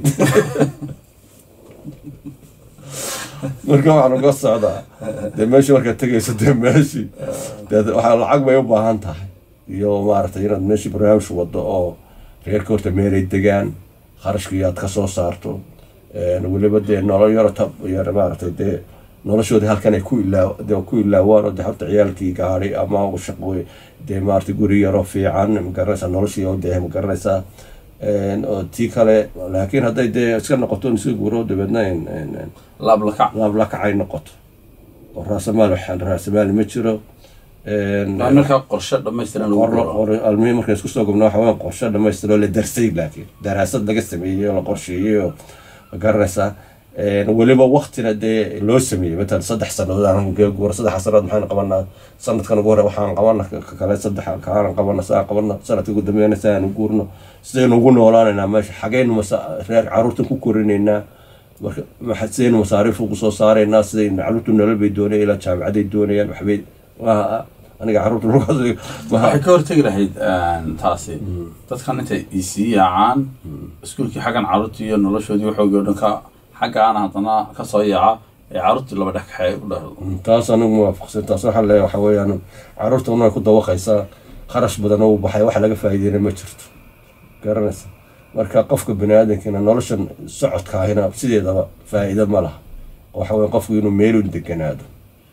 marka waxaan uga socdaa dee meeshii markaad tegayso dee meeshii dee waxaa lacag bay u baahan tahay iyo maaragtay inaad meeshii barnaamij wado oo reerka horta meelay degaan kharashkii aad ka soo saarto weliba dee nolol yaro tab yar maaragtay dee noloshoodii halkan ay ku ilaa dee ku ilaawaan oo dee horta ciyaalkii gaari ama shaqo dee maaragtay guri yaro fiican magaranaysaa noloshii oo dee magaranaysaa oo tii kale laakiin hadday dee iska noqoto iska guuro dabeedna laablakac laablakacay noqoto oo raasamaal raasamaal ma jiro markaa qorshe dhamaystiran almihii markaan isku soo gubna waxa weya qorshe dhamaystiroo la darsay laakiin daraasad laga sameeyey oo la qorsheeyey oo garanaysaa weliba waktina dee loo sameeyey matalan saddex sanadood aan guura saddex sanadood maxaan qabanaa sanadkan ugu hore waxaan qabana kale saddex kaan qabana saan qabana sanadka ugu dambeyna saan guurno sidaynu ugu noolaanaynaa meesha xagaynu masa reer caruurtan ku korinaynaa marka sidaynu masaariif ugu soo saaraynaa siday caruurtu nolol bay doonayaan ilaa jaamicaday doonayaan waxbay aniga caruurta waxay ka hortegi lahayd taasi dadkan intay isii yaacaan iskuulkii xaggan caruurtii iyo noloshoodii waxoogii o dhan ka xagga aan haddana kasoo yaaca ee caruurtii laba dhex kaxee u dhahdo taas anigu muwaafaqsan taas waxaan leeyahay waxa weeyaan caruurta unay ku dawaqaysaa kharash badan oo u baxay wax laga faa'iideyna ma jirto garanaysa marka qofka bani aadamkina noloshan socodkaahina sideedaba faa'iido ma laha waxa weya qofku inuu meelun deganaado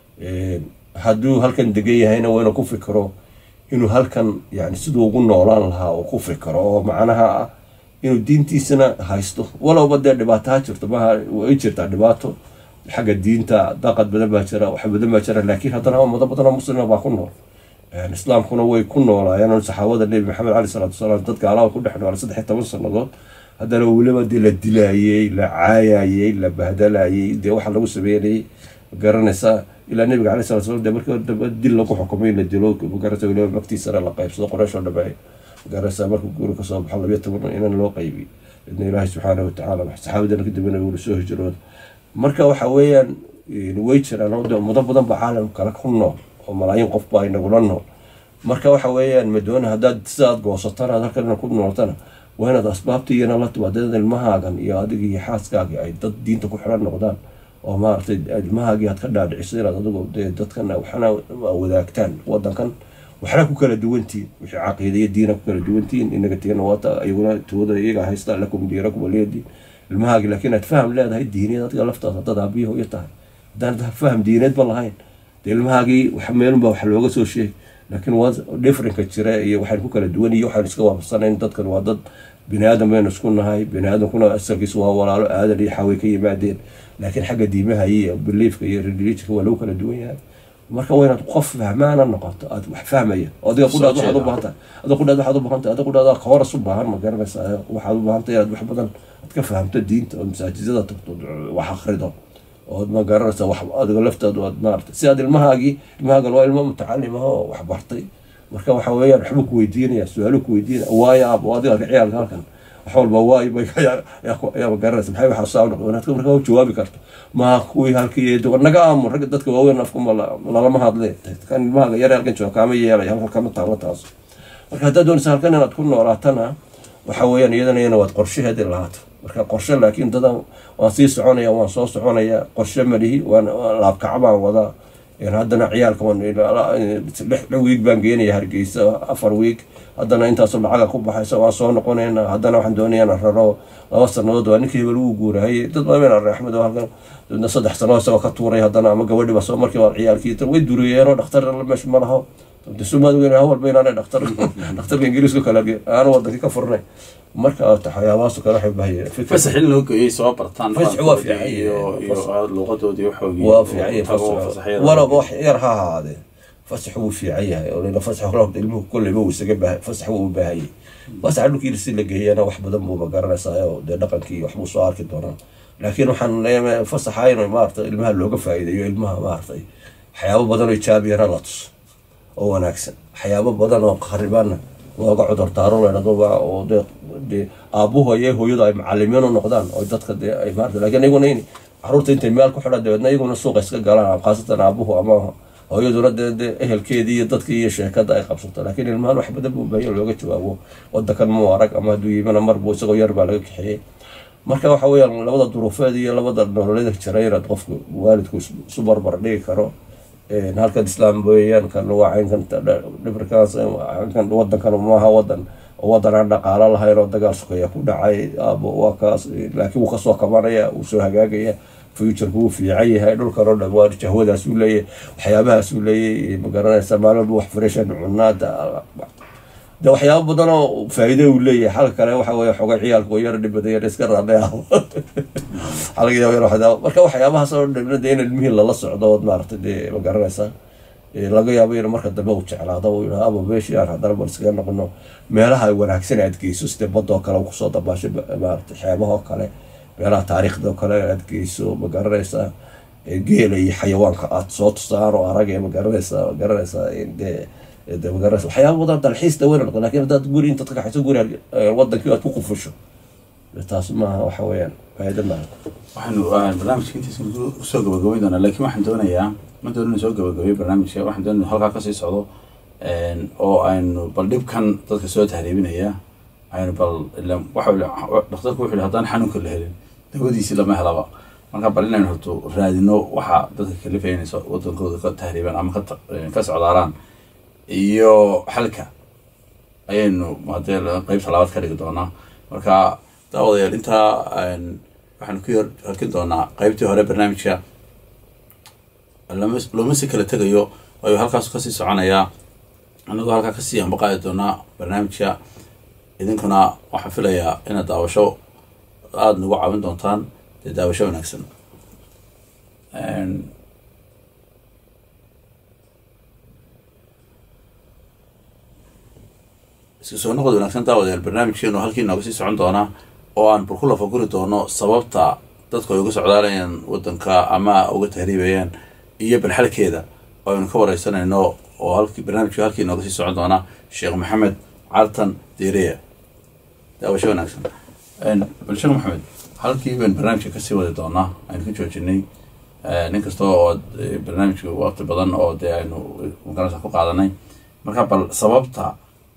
hadduu halkan degan yahayna waa inuu ku fikiro inuu halkan yani siduu ugu noolaan lahaa uu ku fikiro oo macnaha ah inuu diintiisana haysto walowba dee dhibaato ha jirto maha way jirtaa dhibaato xagga diinta daqad badan baa jira wax badan baa jira laakiin haddana ummado badan oo muslima baa ku nool islaamkuna way ku noolaayeen saxaabada nebi maxamed cali salaatu wasalaam dad gaalaha ku dhex noolay saddex iyo toban sannadood haddana weliba dee la dilaayey la caayayey la bahdalayey dee waxa lagu sameynayay garanaysaa ilaa nabiga calay sala slam de markii dambe dil lagu xukumay la dilo magarata weliba magtiisana la qaybsado qoraysh oo dhameey magaraysaa markuu guuri kasoo baxo labiyo toban inan loo qaybiyey idna ilaahay subxaana watacaala saxaabadana kadibna wuli soo hijrooda marka waxa weeyaan way jiraan oo de ummado badan baa caalam kale ku nool oo malaayiin qof baa inagula nool marka waxa weeyaan madoona haddaad sidaad goosatana ad halkan ku nooltana waa inaad asbaabta iyana la timaadeen ilmahaagan iyo adiga iyo xaaskaagi ay dad diinta ku xiran noqdaan oo maaragtay ilmahaagii aad ka dhaadhiciso inaad adigu dee dadkan waxna wadaagtaan wadankan waxna ku kala duwantihiin wixii caqiida iyo diina ku kala duwantihiin inaga tigana waata iyaguna tooda iyaga haysta lakum diinakum waliyadiin ilmahaagi laakiin aad faham leedahay diineed adiga laftaada dad aabiyo hooyo tahay haddaan faham diineed ba lahayn dee ilmahaagii wax meelunbaa wax looga soo sheegay laakiin waa differenka jira iyo waxaan ku kala duwan iyo waxaan iska waafaqsanayn dadkan waa dad bini aadam baynu isku nahay bini aadamkuna asalkiisu waa walaalo aadan iyo xaway ka yimaadeen laakiin xagga diimaha iyo beliefka iyo religionka waa lagu kala duwan yahay marka waa inaad qof fahmaana noqoto aad wax fahmaya adiga qudhaad waxaad u baahanta adiga qudhaad waxaad u baahanta adiga qudhaad ka horas u baahan ma garanaysaa waxaad u baahanta inaad wax badan aad ka fahamto diinta oo masaajidada tagto wax akhrido ood ma garanaysa wax adiga laftaadu aad maarata si aad ilmahaagii ilmahaagan waa ilmo mutacalim ah oo wax bartay marka waxa weeyaan waxbuu ku weydiinaya su-aalu ku weydiinaya waayo aab oo adiga ciyaalka halkan wax walba waayo ayaaba garanaysa maxay waxaa saa noqdo inaad marka u jawaabi karto ma kuwii halkii naga aamun ragga dadka waaweyn afkuma lalama hadle kan ilmahaaga yar halkan jooga kaama yeelay halkan kama taalo taas marka haddaad doonaysa halkan inaad ku noolaatana waxa weeyaan iyadana ina waad qorshaheedi lahaato marka qorshe laakiin dadan waan sii soconaya waan soo soconaya qorshe malihi waan laabkaca baan wadaa haddana ciyaalka wiig baan geenaya hargeysa afar wiig haddana intaasoo lacaga ku baxaysa waan soo noqonayna haddana waxaan doonaya inaan raro laba sanadood waa ninkii hebel wuu guurahayay dad badan been array axmed oo halkan dadna saddex sano isagoo ka tuuray haddana ama gabadhi baa soo markii waa ciyaalkii way duriyeenoo dhakhtar meesha ma laho sumaad weyn hal walba inaanay dhakhtar dhakhtarka ingiriiska kale aanu wadankii ka furnay marka waxyaabahaas kale waxay bahayeen fasax in loo geeyey soo bartaan Fasax waa fiican iyo yahay. iyo luqadoodii waxoogii waa fiican yahay tago fasax fasaxyada. walaba wax yar ha ahaadee fasax wuu fiican yahay oo lena fasax horta ilmuhu kolleyba wuu isaga baahay fasax wuu u baahayay fasaxa dhulkii si la geeyana wax badan buu magaranaysaa oo dee dhaqankii waxbuu soo arki doonaa laakiin waxaan leeyahay fasaxa in maarata ilmaha looga faa'iideeyo ilmaha maaragtay waxyaabo badan oo jaabiyana la tuso oo wanaagsan waxyaabo badan oo kharibaana looga cudur daaro leedhado oo dee dee aabuhu iyo hooyadu ay macalimiin u noqdaan oo dadka dee ay maarata laakiin iyaguna in caruurta intay meel ku xidhan dabeedna iyaguna suuqa iska galaan khaasatan aabuhu ama hooyaduna dee dee ehelkeedii iyo dadkii iyo sheekada ay qabsato laakiin ilmahan wax badan buu baahiya looga jawaabo wadankan muu arag ama hadduu yimana mar buu isagoo yar baa laga kaxeeyey marka waxa weeyaan labada duruufeed iyo labada nololeeda jira inaad qofku waalidku is- isu barbar dhigi karo Een, halkan islaam weeyaan kan waa caynkan dhibrikaas kan wadankan maaha wadan oo wadan aan dhaqaalo lahayn oo dagaal sukaya ku dhacay aabo waa kaas laakiin wuu kasoo kabanaya wuu soo hagaagaya futurku wuu fiican yahay dhulkan oo dhan waa jahwadaas uu leeyahay waxyaabahaas uu leeyahay magaranaysa maalin walba wax freshan cunaada de waxyaabo badan oo faa'iido uu leeyahay xalka kale waxa weeye xogay ciyaalku oo yar dhibada yar iska raadhay ah xalka yaab yar waxdaa marka waxyaabahaas oo dhan de in ilmihii lala socdo ood maaragtay dee ma garanaysaa Ee, laga yaabo in marka dambe uu jeclaado uu yidhaha aba meeshii aan haddana bal iskaga noqono meelaha wanaagsan aad geyso sida badoo kale uu kusoo dabaasho ba- maaragtay xeebahoo kale meelaha taariikhda oo kale aad geyso ma garanaysaa Ee, geela iyo xayawaanka aad soo tusaan oo arag ee ma garanaysaa ma garanaysaa in dee de ma garanaysa waxyaaba badan dalxiis daweyn noqdo laakiin haddaad guri intaad ka kaxayso guri aad- ee, wadankii aad ku qufusho dee taas maaha waxa weeyaan faa'iido maaha waxaanu ah, barnaamijka intiisa usoo gabagabayn doonaa laakiin waxaan doonayaa ma doonin soo gabagabeyo barnaamijka waxaan doonaya halkaa kasii socdo een, oo aynu bal dhibkan dadka soo tahriibinaya aynu bal ila waxa uu- dhakhtarku wuxuu yihi haddaan xanuunka la helin dawadiisii lama helaba marka bal inaynu horto raadino waxa dadka kalifaya inay soo- wadankooda ka tahriibaan ama ka ta- eh, ka socdaalaan iyo xalka ayaynu hadee qeybta labaad ka dhigi doonaa marka daawadayaal intaa een, waxaanu ku yar halkin doonaa qeybtii hore barnaamijka lama looma si kala tegayo ayuu halkaas kasii soconayaa anagoo halkaa kasii ambaqaadi doonaa barnaamijka idinkuna waxaan filayaa inaad daawasho aada nagu caawin doontaan dee daawasho wanaagsan Een, isku soo noqod wanaagsan daawadayaal barnaamijkeenu halkii nooga sii socon doonaa oo aan bal ku lafaguri doono sababta dadku ay uga socdaalayaan wadanka ama uga tahriibayaan iyo balxalkeeda oo aynu ka wareysanayno oo halkii barnaamijku halkii nooga sii socon doonaa sheekh maxamed cartan direya daawasho wanaagsan Een, bal sheekh maxamed halkii baynu barnaamijka kasii wadi doonaa aynu ku joojinay Eh, nin kasta oo eh, barnaamijka waqti badan oo dee aynu magaranaysa ku qaadanay marka bal sababta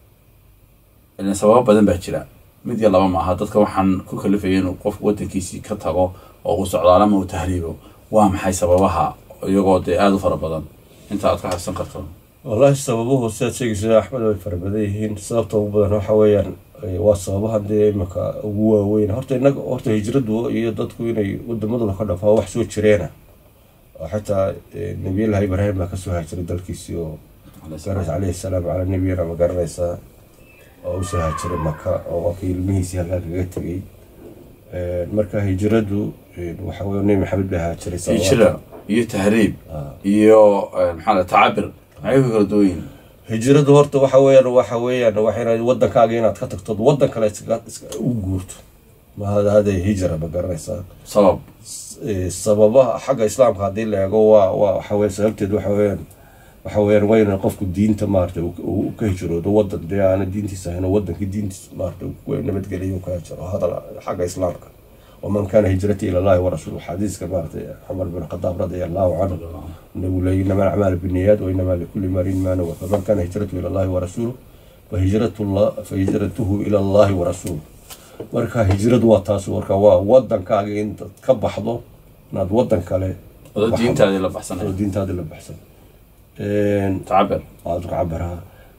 ileen sababo badan baa jira mid iyo laba maaha dadka waxaan ku kalifaya inuu qofku wadankiisii ka tago oo uu socdaalo ama uu tahriibo waa maxay sababaha iyagoo dee aada u fara badan inta aad ka xasuusan karto wallaahi sababuhu sidaad sheegaysa axmed way fara badan yihiin sababta ugu badan waxa weeyaan eh, waa sababahan dee imika ugu waaweyn horta inaga horta hijradu iyo dadku inay wadamadooda ka dhafaa wax soo jireena oo xitaa eh, nabiyullaahi ibraahim baa kasoo haajiray dalkiisii oo magaranaysa caleyhi salaam calaa nabiyina ma garanaysaa oo usoo haajiray maka oo qofkii ilmihiisii halkaa kaga tegay Eh, marka hijradu eh, waxa weye nebi maxamed baa haajiray salawaatu- hijra iyo tahriib Ah. iyo eh, maxaa la tacabir maxay ku kala duwan yihiin hijradu horta waxa weeyaan waxa weeyaan waxa inaad wadankaaga inaad ka tagto wadan kale iska iska u guurto mahada hada hijra ma garanaysaa sabab Eh, sababaha xagga islaamka haddii la eego waa waa waxa weeye sababteed waxa weeyaan waxa weeyaan waa in qofku diinta maarata uu uu ka hijroodo wadan dee aana diintiisa ahayn oo wadankii diintiisa maarata uu ku nabadgeliyo ka hijro hadal xagga islaamka waman kana hijrati ila allahi warasuulu xadiiska maarata cumar bin khadaab radia allahu canhu nabigu leeyahy inama alacmaalu binniyaat wa inama likulli marin ma nawa faman kana hijratu ila allahi warasuuluh fahijratu llah fahijratuhu ila allahi warasuuluh marka hijradu waa taas marka waa wadankaaga intaad ka baxdo inaad wadan kale wada baxdo. diintaadii la oo baxsanay diintaada la baxsan Een, tacabir aad ka cabaraha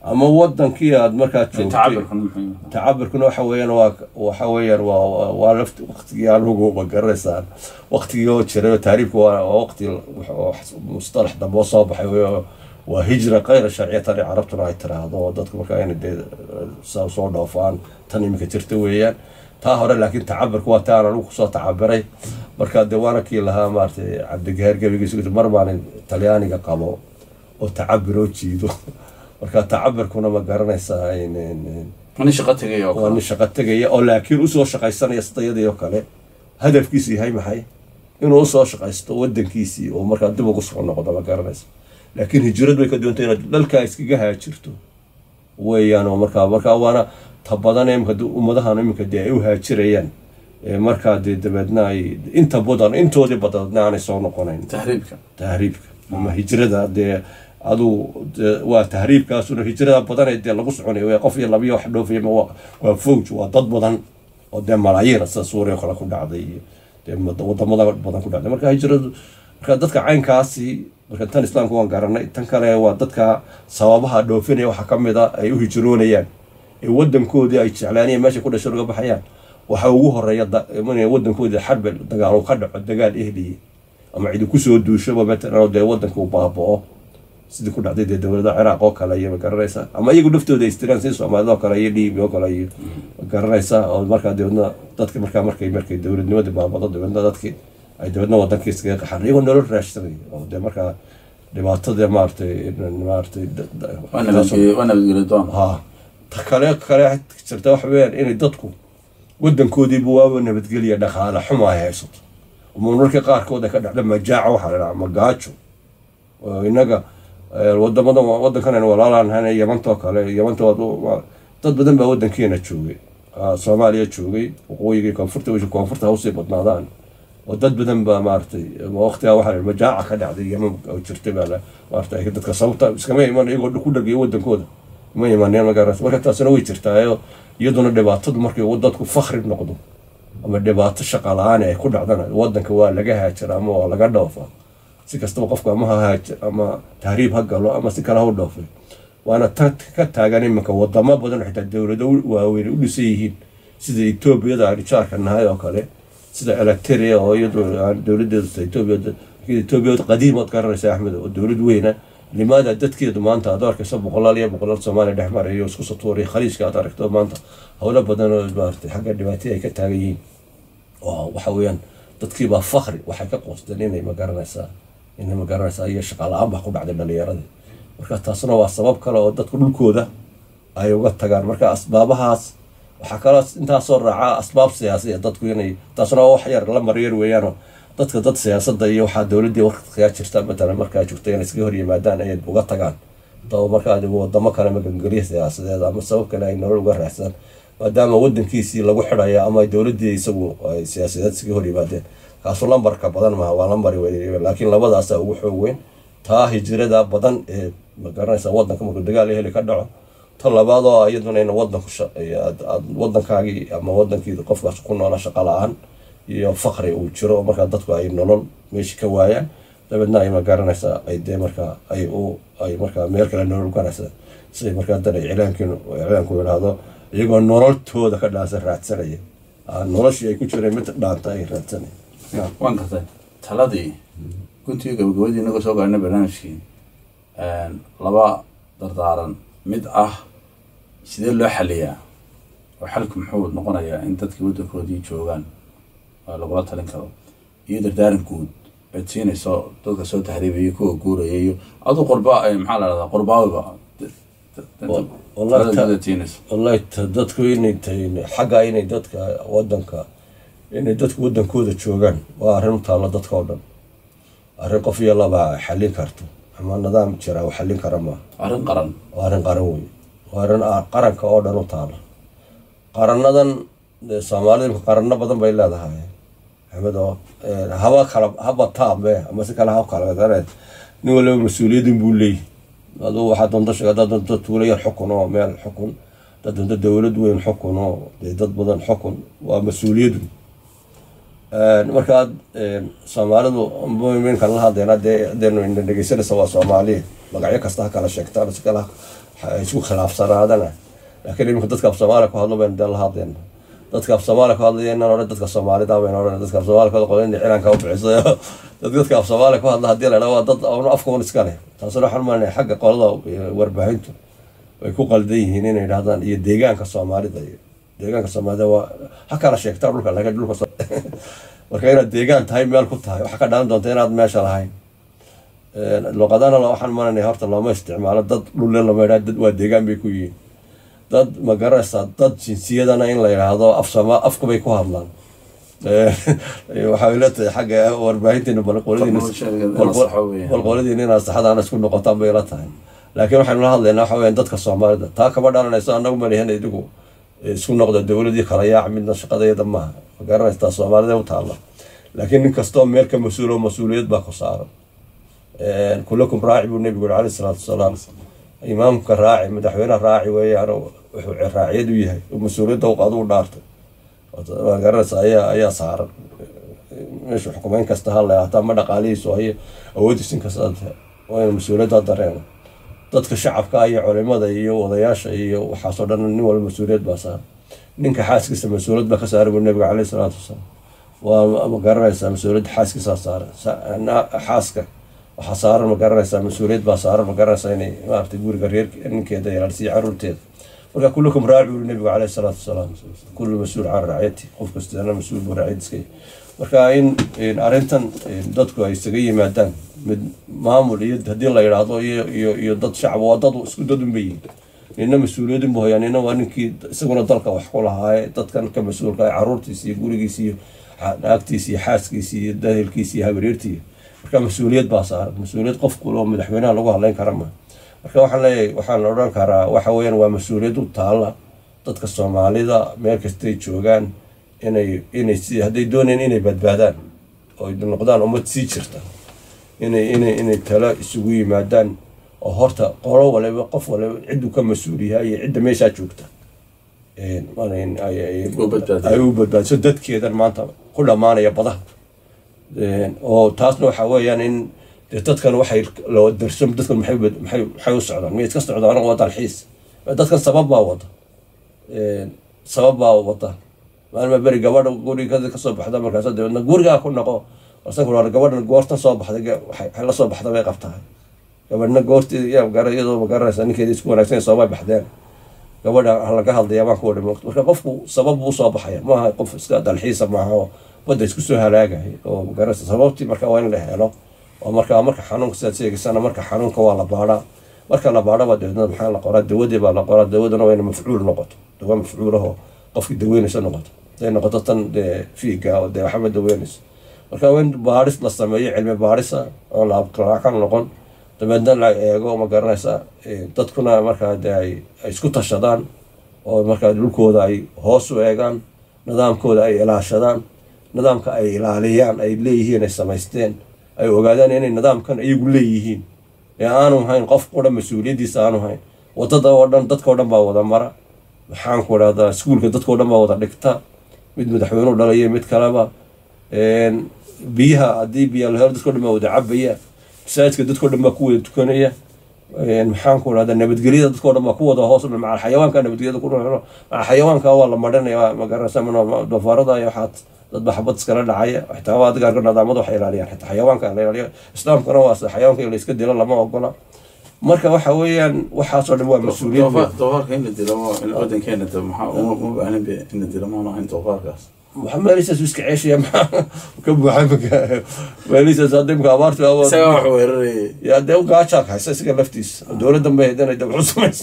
ama wadankii aad markaa joogtay tacabirkan muxuu yahay? tacabirkuna waxa weeyaan waa waxa weeyaan waa waa- waa lafti waqtigii anugu ma garanaysaan waqtigii oo jiray oo taariifku waa waa waqti oo mustalax dambe oo soo baxay weeyo waa hijra kayra sharciya tani carabtuna ay tiraahdo oo dadku markaa inay dee saa soo dhoofaan tan iminka jirta weeyaan taa hore laakiin tacabirku waa taan anigu kusoo tacabiray marka dee waana kii lahaa maaragtay cabdigaheer gebigiisa mar baan talyaaniga qabo oo tacabiroo jiido marka tacabirkuna ma garanaysaa in- in- nin shaqo tegay oo waa kale nin shaqo tegaya oo laakiin usoo shaqaysanaya sidayadii oo kale hadafkiisu yahay maxay inuu usoo shaqaysto wadankiisii oo markaa dib ugu soo noqdo ma garanaysa laakiin hijrad way ka duwantay inaad dhalkaa iskaga haajirto weeyaan oo markaa markaa waana ta badan imika ummadahan iminka dee ay u haajirayaan ee markaa dee dabeedna ay inta badan intoodii badadna aanay soo noqonayn tahriibka tahriibka ama hijrada dee adu dee waa tahriibkaasuna hijrada badan ee dee lagu soconayo waa qof iyo labiyo wax dhoofaya ma waa waa fowj waa dad badan oo dee malaayiina sida suuriya oo kale ku dhacday iyo dee wad- wadamada badan ku dhacday marka hijradu marka dadka caynkaasi marka tan islaamka waan garanay tan kale waa dadka sababaha dhoofinaya waxaa ka mid a ay u hijroonayaan ee wadankoodii ay jeclaanayeen meesha ku dhasho laga baxayaan waxaa ugu horeeya da- inay wadankoodii xarbi dagaal uu ka dhaco dagaal ehliye ama cidi kusoo duushaba matalan oo dee wadanka uu baaba'o sidii ku dhacday dee dowlada ciraaq oo kale iyo ma garanaysa ama iyagu naftooda ay istiraan sidii soomaalida oo kale iyo liibiya oo kale iyo ma garanaysa oo markaa dabeedna dadka markaa markay markay dowladnimadii baabado dabeedna dadkii ay dabeedna wadankii iskaga qaxan iyagoo nolol raashsanay oo dee markaa dhibaatada maaragtay maaragtay da- da- waa nabadgelyo waa nabadgelyo doon ha ta kale kale jirta waxa weeyaan inay dadku wadankoodiiba waaba nabadgelya dhaqaale xuma ay haysato ama marka qaarkood ay ka dhacda majaaca waxaa la dhahaa magaajo oo inaga eh, wadamada wadankan aynu walaalaan hana yamantoo kale yamanta waa- waa- dad badan baa wadankeena joogay Ah, soomaaliya joogay waqooyiga iyo koonfurta wixii koonfurta ha usii badnaadaan oo dad badan baa maaragtay waqtigaa waxaa la majaaca ka dhacday yeman oo jirtay baa la maaragtay dadka sababta iskama iman iyagoo ku dhagayo wadankooda ma imaneen magaras marka taasina way jirtaayo iyaduna dhibaatadu markay dadku fakri noqdo ama dhibaato shaqa la-aan ay ku dhacdana wadanka waa laga haajira ama waa laga dhoofa si kastaba qofku ama ha haaji ama tahriib ha galo ama si kale ha u dhoofay waana ta ka taagan iminka wadamo badan oo xitaa dowlado waaweyn u dhisan yihiin sida etoobiyada aan jaarka nahay oo kale sida electria oo iyadu aan dowladeedu ta etoobiya etoobiya qadiim ood garanaysa axmed oo dowlad weyna limaada dadkeedu maanta aad arkayso boqolaal iyo boqolaal soomaaliya dhex marayo isku satuuray khaliijka aad aragto maanta howlo badan oo maaragtay xagga dhibaataya ay ka taagan yihiin oo waxa weeyaan dadkiibaa fakri waxay ka qoosteen inay magaranaysaa inay magaranaysaa iyo shaqa la-aan baa ku dhacday dhalinyaradii marka taasna waa sabab kale oo dadku dhulkooda ay uga tagaan marka asbaabahaas waxaa kaloo intaasoo raaca asbaab siyaasiya dadku inay taasna waa wax yar la maryar weeyaanoo dadka dad siyaasadda iyo waxaa dowladdii waqtigaa jirta matalan markaa joogta inay iskaga hor yimaadaan ayay uga tagaan daba markaa wadamo kale magangelya siyaasadeed ama sabab kale ay nolol uga raacsadaan maadaama wadankiisii lagu xidhaya ama dowladii isagu ay siyaasadeed iskaga hor yimaadeen kaasu lambarka badan maha waa lambari wey laakiin labadaasa ugu xoog weyn taa hijirada badan ee magaranaysa wadanka markuu dagaal heli ka dhaco ta labaad oo iyaduna in wadanku wadankaagii ama wadankii qofkaas ku noola shaqa la-aan iyo fakri uu jiro markaa dadku ay nolol meesha ka waayaan dabeedna ay magaranaysaa ay dee markaa ay u ay markaa meel kale nolol garanaysa siday markaa dan iclaankiin iclaanku yidhaahdo iyagoo nololtooda ka dhaansan raadsanaya noloshii ay ku jireen mid dhaanta ay raadsanaya waan gartay taladii guntii gabagabadii inagoo soo gaarnay barnaamijkii laba dardaaran mid ah sidee loo xaliyaa oo xalku muxuu noqonayaa in dadkii waddankoodii joogaan oo lagula talin karo iyo dardaaran guud eed siinayso dadka soo tahriibaya kuwa guuraya iyo aduu qurba maxaa la dhahdaa qurbaawiba talada siinayso wallahi dadku inay tahay xagga inay dadka wadanka inay dadku wadankooda joogaan waa arrin u taalla dadka oo dhan arrin qof iyo laba xallin karto ama nidaam jira u xallin kara maaha arrin qaran waa arrin qaran wey waa arrin qaranka oo dhan u taalla qarannadan soomaalida imka qaranno badan bay leedahay axmed oo haba kala haba taame ama si kale ha kala nin waliba mas-uuliyadin buu leeyahy aduu waxaa doonta sheega haddaad doonto tuulo yar xukun oo meel xukun haddaad doonto dowlad weyn xukun oo dee dad badan xukun waa mas-uuliyadu markaad soomaalidu minkan la hadlayna dee hadeenu ina dhegeysanaysa waa soomaaliya magacyo kasta ha kala sheegtaan si kala isku khilaafsanaadana laakiin iminka dadka af soomaaliya ku hadlo baynu dee la hadlayna dadka af soomaaliya ku hadlaya inaan odhan dadka soomaalida baynu odhan dadka af soomaaliya ku hadla in ciidanka u bixisayo dad dadka af soomaaliya ku hadla haddii la dhaa waa dad afka un iska leh taasuna waxaan malinaya xagga qolada warbaahintu way ku qaldan yihiin inay yidhahdaan iyo deegaanka soomaalida iyo deegaanka soomaalida waa ha kala sheegtaa dhulka laakiin dhulka marka inaad deegaan tahay meel ku tahay waxaa ka dhalan doonta inaad meesha lahayn luqadana waxaan malinaya horta looma isticmaalo dad dhulle lama yidhaha dad waa deegaan bay ku yihiin dad ma garanaysaa dad jinsiyadana in la yidhaahdo af sooma afka bay ku hadlaan waxay la tahay xagga warbaahinteena balqoladiina inaad saxadaana isku noqotaan bay la tahay laakiin waxaynu la hadlaynaa waxa weyan dadka soomaalida taa kama dhalanayso annagu malihan idigu isku noqda dowladii kala yaac midna shaqadayada maaha ma garanaysaa soomaalida u taalla laakiin nin kastoo meel ka mas-uulo mas-uuliyad baa ku saaran kulakum raaci buu nebigu yuri alayhi salaatu wasalaam imaamka raaci madaxweyneha raaci weeyaan wuxuu raaciyad u yahay mas-uuliyadda adu u dhaartay ma garanaysa ayaa ayaa saaran meeshu xukumeyn kasta ha leehataa ma dhaqaalihiisu hayo awoodiis in kasta waa inu mas-uuliyadda dareeno dadka shacabka iyo culimada iyo wadayaasha iyo waxaasoo dhan nin walba mas-uuliyad baa saaran ninka xaaskiisa mas-uuliyad baa ka saaran buu nebiga caleyhi salaatu wasalaam waa ma garanaysaa mas-uuliyadda xaaskiisaa saaran xaaska waxaa saaran ma garanaysaa mas-uuliyad baa saaran ma garanaysaa inay maaragtay guriga reer ninkeeda ilaalisiyo caruurteeda marka kullukum raaci buu nebigu caleyhi salaatu wasalaam kullu mas-uul can raaciyati qof kastana mas-uul buu raaciyadiska marka in arrintan dadku ay isaga yimaadaan mid maamul iyo haddii la yidhaahdo iyo iyo iyo dad shacab waa dad isku dad unba yihin nina mas-uuliyadin bu hayaan nina waa ninkii isaguna dalka wax ku lahaaye dadkan ka mas-uulka ah caruurtiisa iyo gurigiisa iyo naagtiisa iyo xaaskiisa iyo dahelkiisa iyo habareertiiya marka mas-uuliyad baa saaran mas-uuliyad qof kuloo madaxweynaha lagu hadlayn kara ma marka waxaan leeyahay waxaan odhan karaa waxa weeyaan waa mas-uuliyad u taalla dadka soomaalida meel kastay joogaan inay inay si hadday doonayaan inay badbaadaan oo noqdaan ummad sii jirta inay inay inay talo isugu yimaadaan oo horta qolo waliba qof waliba cidduu ka mas-uul yahay iyo cidda meeshaa joogta ay u badbaadiso dadkeedan maanta ku dhammaanaya badaha oo taasna waxa weeyaan in dee dadkan waxay loo darso dadkan maxay maxay maxay u socdaan miyay iska socdaan waa dalxiis dadkan sabab baa wada sabab baa wada maalma beri gabadha guriga kasoo baxda markaas dabeedna gurigaa ku noqo asan gabadhan goortan soo baxday waxay la soo baxda bay qabtahay gabadhna goortii iyadoo magaranaysa ninkeeda isku wanaagsan soomay baxdeen gabadha laga hadlaya baan ku wadhi moogto marka qofku sabab buu usoo baxaya maaha qof iska dalxiisa maaha oo badda isku soo halaagay oo magaranaysa sababtii marka waa in la helo oo marka marka xanuunka sidaad sheegaysana marka xanuunka waa la baadhaa marka la baadhaba dabeedna maxaa la qoraa dawadii baa la qoraa dawaduna waa ina mafcuul noqoto dawa mafcuulahoo qofkii daweynaysa noqoto haday noqoto tan dee fiiga oo dee waxba daweynayso marka waa in baadhis la sameeyo cilmi baadhisa oo la abqiraacan noqon dabeedna la eego ma garanaysa dadkuna markaa dee ay isku tashadaan oo markaa dhulkooda ay hoos u eegaan nidaamkooda ay ilaashadaan nidaamka ay ilaaliyaan ay leeyihiin ay samaysteen ay ogaadaan inay nidaamkan iyagu leeyihiin ee aanu hayn qof o dhan mas-uuliyaddiisa aanu hayn wadada oo dhan dadka o dhan baa wada mara maxaanku idhahdaa iskuulka dadka o dhan baa wada dhigta mid madaxweyneu dhalaya mid kaleba biyaha haddii biya la helo dadka o dhan baa wada cabaya masaajidka dadka o dhan baa ku wada tukanaya maxaanku idhahdaa nabadgelyada dadka o dhan baa ku wada hoos maca xayawaanka nabadgelyada ku maca xayawaanka waa la marinaya magaranaysa doofaarada iyo waxaad dad baa xabad iskala dhacaya xitaa waa adigaarka nidaamada waxay ilaaliyaan xitaa xayawaanka la ilaaliyo islaamkana waa xayawaanka in la iska dilo lama ogola marka waxa weeyaan waxaasoo dhan waa mas-uuliyad doofaarka in la dilo wadankeena maxaa uma baahnin in la dilo maana ahayn doofaarkaas meelisaas iska ceeshaya maxaa ka buuxa meelisaas hadda imka abaartu isagaa wax weerarayay yaa dee gaajaa haysa isaga laftiisa dowladdan bay haydana dee wuxuu samaysa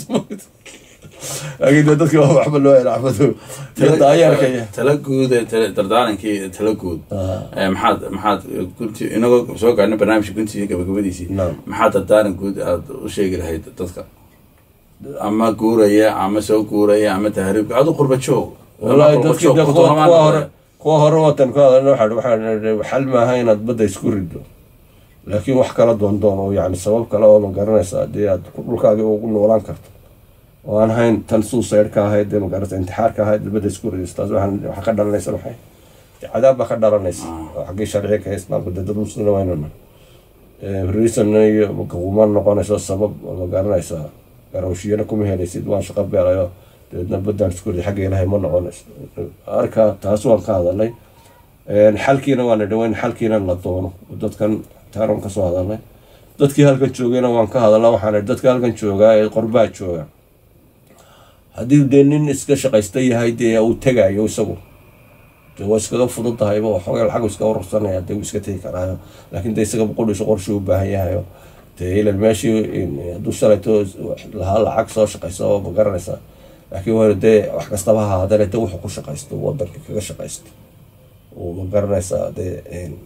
laakiin dee dadkii waa waxba loo ilaacbado iyo daayeerka iyo tala guud dardaarankii tala guud maxaad maxaad gunti inagoo soo gaarnay barnaamijka guntiisa gabagabadiisii Naam. maxaad dardaaran guud aad u sheegi lahayd dadka ama guuraya ama soo guuraya ama tahriibka adu qurba joog wallaahi Ama qurba dadkii joog, dee qurba kuwa Soomaali kuwa hore. hore kuwa hore watan ku hadalna waxaa waxaa xal maaha inaad badda isku rido laakiin wax kala doondoon oo yani sabab kale oo ma garanaysa haddii aad dhulkaagi ugu noolaan karto oo aan hayn tan suicide ka ahayd dee magaranaysa intixaar ka ahayd badda isku ridis taas waxaan waxaa ka dhalanaysa maxay cadaab baa ka dhalanaysa oo xaggii sharciga ka islaamka dee dad muslina waynuna reason iyo kuma noqonayso sabab ma garanaysaa garawshiyana kuma helaysid waan shaqo beelayo dabeedna baddaan iskuuli xagga ilaahay ma noqonayso arka taas waan ka hadalnay xalkiina waan idhi in xalkiina la doono dadkan taaran ka soo hadalnay dadkii halkan joogayna waan ka hadalna waxaan idhi dadka halkan joogaa ee qorbaa jooga haddii dee nin iska shaqaysta yahay dee uu tegayo isagu dee waa iskaga fududahayba waxoogaa lacag iska urursanaya dee uu iska tegi karaayo laakiin dee isaga qudhiisa qorshe u baahan yahayo dee ilan meeshii hadduu shalayto lahaa lacag soo shaqaysa oo ma garanaysaa laakiin waa dee wax kastaba ha ahaadane dee wuxuu ku shaqaysto wadanka kaga shaqaysto uu ma garanaysaa dee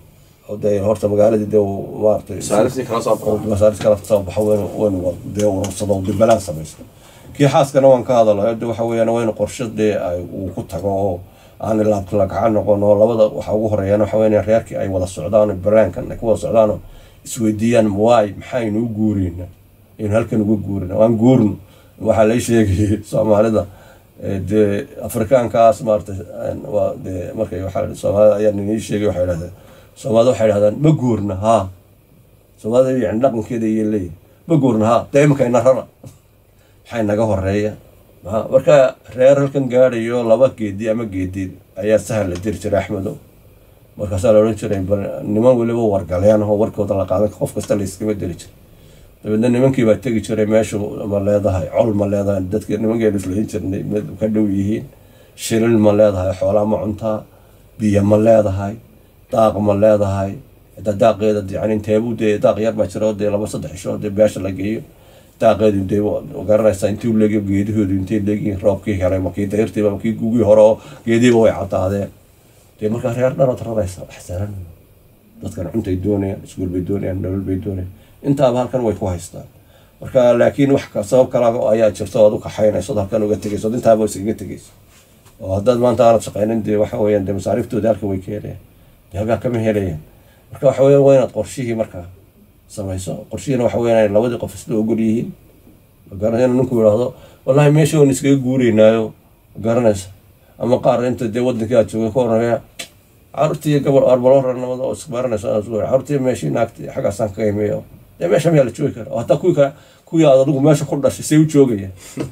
dee horta magaaladii dee maaragtay masaariftii kala soo baxo masaaris kala soo baxo waynu waynu dee urursado dee balaan samaysto kii xaaskana waan ka hadalo de waxa weeyaan waynu qorshe dee ay uu ku tago oo aan laabkalagaca noqon oo labada waxa ugu horeeyaan waxa weeyaan reerkii ay wada socdaan banaankan ay ku wada socdaan oo isweydiiyaan waay maxaynu u guureyna aynu halkan uga guurina waan guurno waxaa la sheegayay soomaalida dee afrikaankaas maarata waa dee markay waxaa soomaalida ayaa ninii sheegay waxay dhahdeen soomaalida waxay dhahdaan ma guurna haa soomaalida yani dhaqankeeda iyo leeyihin ma guurna haa dee iminka ina rara maxay naga horeeya marka reer halkan gaadhayo laba geedi ama geedi ayaa sahal la diri jiray axmedo markaasaa la odhan jiray niman weliba wargaleen oo warkooda la qaadan qof kasta la iskama diri jiray dabeedna nimankii baa tegi jiray meeshu ma leedahay col ma leedahay dadki nimankeenu islahin jirnay ka dhow yihiin shilin ma leedahay xoolaa ma cuntaa biyo ma leedahay daaq ma leedahay xitaa daaqeeda yani inteebuu dee daaq yar baa jira oo dee laba saddex isho dee beesha la geeyo daaqeedu dee garanaysaa intii u leegi geedahoodu intay leegiin roobkii helay makii dayrtiiba makii gugii hore oo geediiba way cadaadeen dee markaa reer dharood raraysa wax sahlan dadkan cuntay doonayaan iskuul bay doonayaan nolol bay doonayaan intaaba halkan way ku haystaan marka laakiin wax sabab kala ayaa jirta ood u kaxaynayso od halkan uga tegayso od intaaba iskaga tegayso oo haddaad maanta aanad shaqaynin dee waxa weeyaan dee masaariiftoodii halkan way ka helayaan dee halkaa kama helayaan marka waxa weeyaan waa inaad qorshihii markaa samayso qorshihiina waxa weeyaan inay labadii qof isla ogol yihiin magaranaysa inuu ninku yidhaahdo wallahi meesha waan iskaga guureynaayo magaranaysa ama qaar inta dee wadankii aad joogay ka horeeya caruurtii gabal arbaloranimada oo isbaranaysa caruurtii meeshii naagti xaggaasaan ka imiyo dee meesha mayaa la joogi kara oo hataa kuwii kale kuwii aad adigu meesha ku dhashay say u joogaya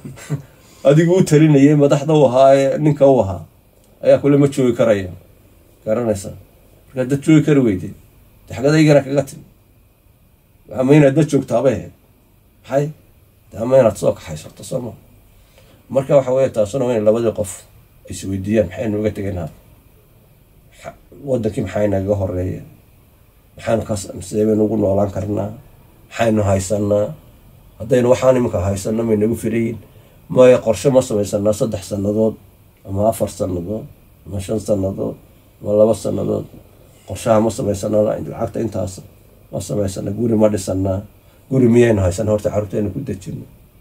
adigu u talinayay madaxda u ahaa ee ninka u ahaa ayaa kule ma joogi karaya garanaysa markaa dad joogi kari weyde de xagadaygana kaga timi ama inaad dad joogtaabay ahayd maxay de ama inaad soo kaxaysato sooma marka waxa weeye taasuna waa in labadii qof isweydiiyaan maxaynu uga tegaynaa wadankii maxay nagaga horeeya maxaynu ka sidee baynu ugu noolaan karnaa maxaynu haysanaa haddaynu waxaan iminka haysano may nagu firayin maya qorshe ma samaysanaa saddex sannadood ama afar sannadood ama shan sannadood ama laba sannadood qorshaha ma samaysanaa lacagta intaas ma samaysana guri ma dhisanaa guri miyaynu haysana horta caruurteena ku dejino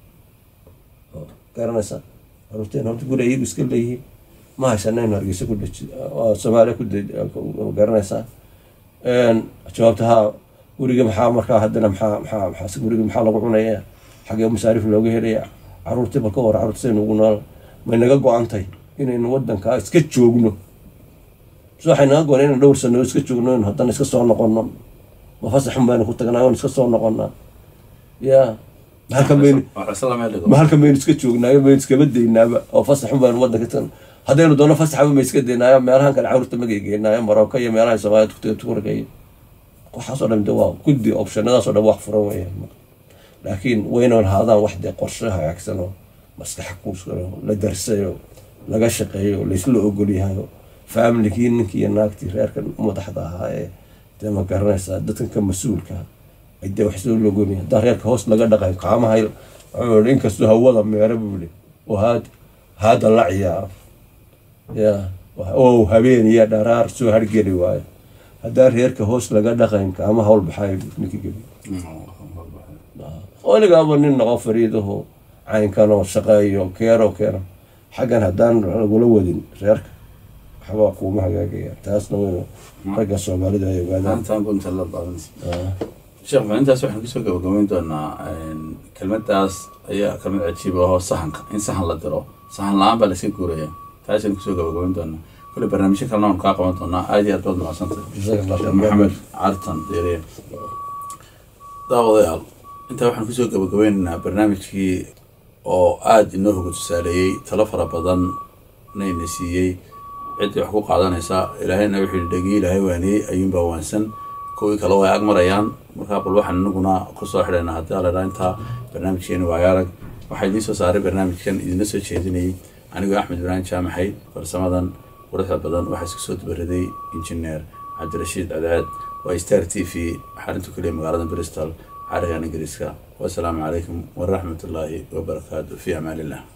garanaysa caruurteena horta guri iyagu iska leeyihiin ma haysanaynu hargeysa ku deji soomaaliya ku garanaysaa jawaabta haa guriga maxaa markaa haddana maxaa maxaa maxaa guriga maxaa lagu cunaya xagee masaarif looga helaya caruurtii balka hore caruurta saynu ugu nool may naga go-antay inaynu wadankaa iska joogno so waxay naga go-an inaynu dhowr sano iska joogno in haddana iska soo noqono ma fasaxun baynu ku tagnaa oon iska soo noqonaa ya mahalkan baynu ma halkan baynu iska joognaayo baynu iskaba daynaaba oo fasaxun baynu wadanka tagna haddaynu doono fasaxaba ma iska daynaayo meelahan kale caruurta magaygeynaayo marooka iyo meelaha soomaaliyad turka iyo waxaasoo dhan de waa guddi optionadaasoo dhan wax furan weeyaan laakiin waynan haadaan wax dee qorshe hagaagsan oo maskaxa kuuskano la darsayo laga shaqeeyo laysla ogolyahayo faamilikii ninkii iyo naagtii reerkan madaxda ahaa ee dee ma garanaysaa dadkan ka mas-uulka ay dee wax soo logolyahay haddaan reerka hoos laga dhaqayo kaamahay wuxuu inkastoo hawada meera buuli oo haad haada la ciyaaro ya oo habeen iyo dharaar soo hargeli waayo haddaan reerka hoos laga dhaqayn kaama hawl baxayo ninkii gebi weligaaba nin noqo fariidaho caynkanoo shaqeeyo keero keeno xaggan haddaan lagula wadin reerka waxbaa kuuma hagaagaya taasna waynu ragga soomaalida ay ogaadaan sheekh maalintaas waxaan kusoo gabagabeyn doonaa kelmadaas ayaa kelmad cajiib ahoo sahanka in sahan la diro sahan la-aan baa layska guuraya taasaynu kusoo gabagabeyn doonaa kule barnaamijyo kalena waanu kaa qaban doonaa aada iyo aad baad mahadsantay maxamed cartan deere daawadayaal intaa waxaan kusoo gabagabeynaynaa barnaamijkii oo aada inoo hoga tusaaleeyey talo fara badan nayna siiyey ciddii wax ku qaadanaysa ilaahayna wuxuu yihi dhegii ilaahay waaniyey ayuunbaa waansan kuwii kale way ag marayaan markaa bal waxaan inaguna kusoo xidhaynaa haddii aladhaa intaa barnaamijkeeni waayo arag waxaa idiin soo saaray barnaamijkan idinla soo jeedinayay anigoo axmed ibraahim jaamaxay farsamadan quruxda badan waxaa isku soo dubaraday injineer cabdirashiid cadceed waa star t v xarinta kuliya magaalada bristol carigan ingiriiska wasalaamu calaykum waraxmat ullaahi wabarakaatu fi amaan illah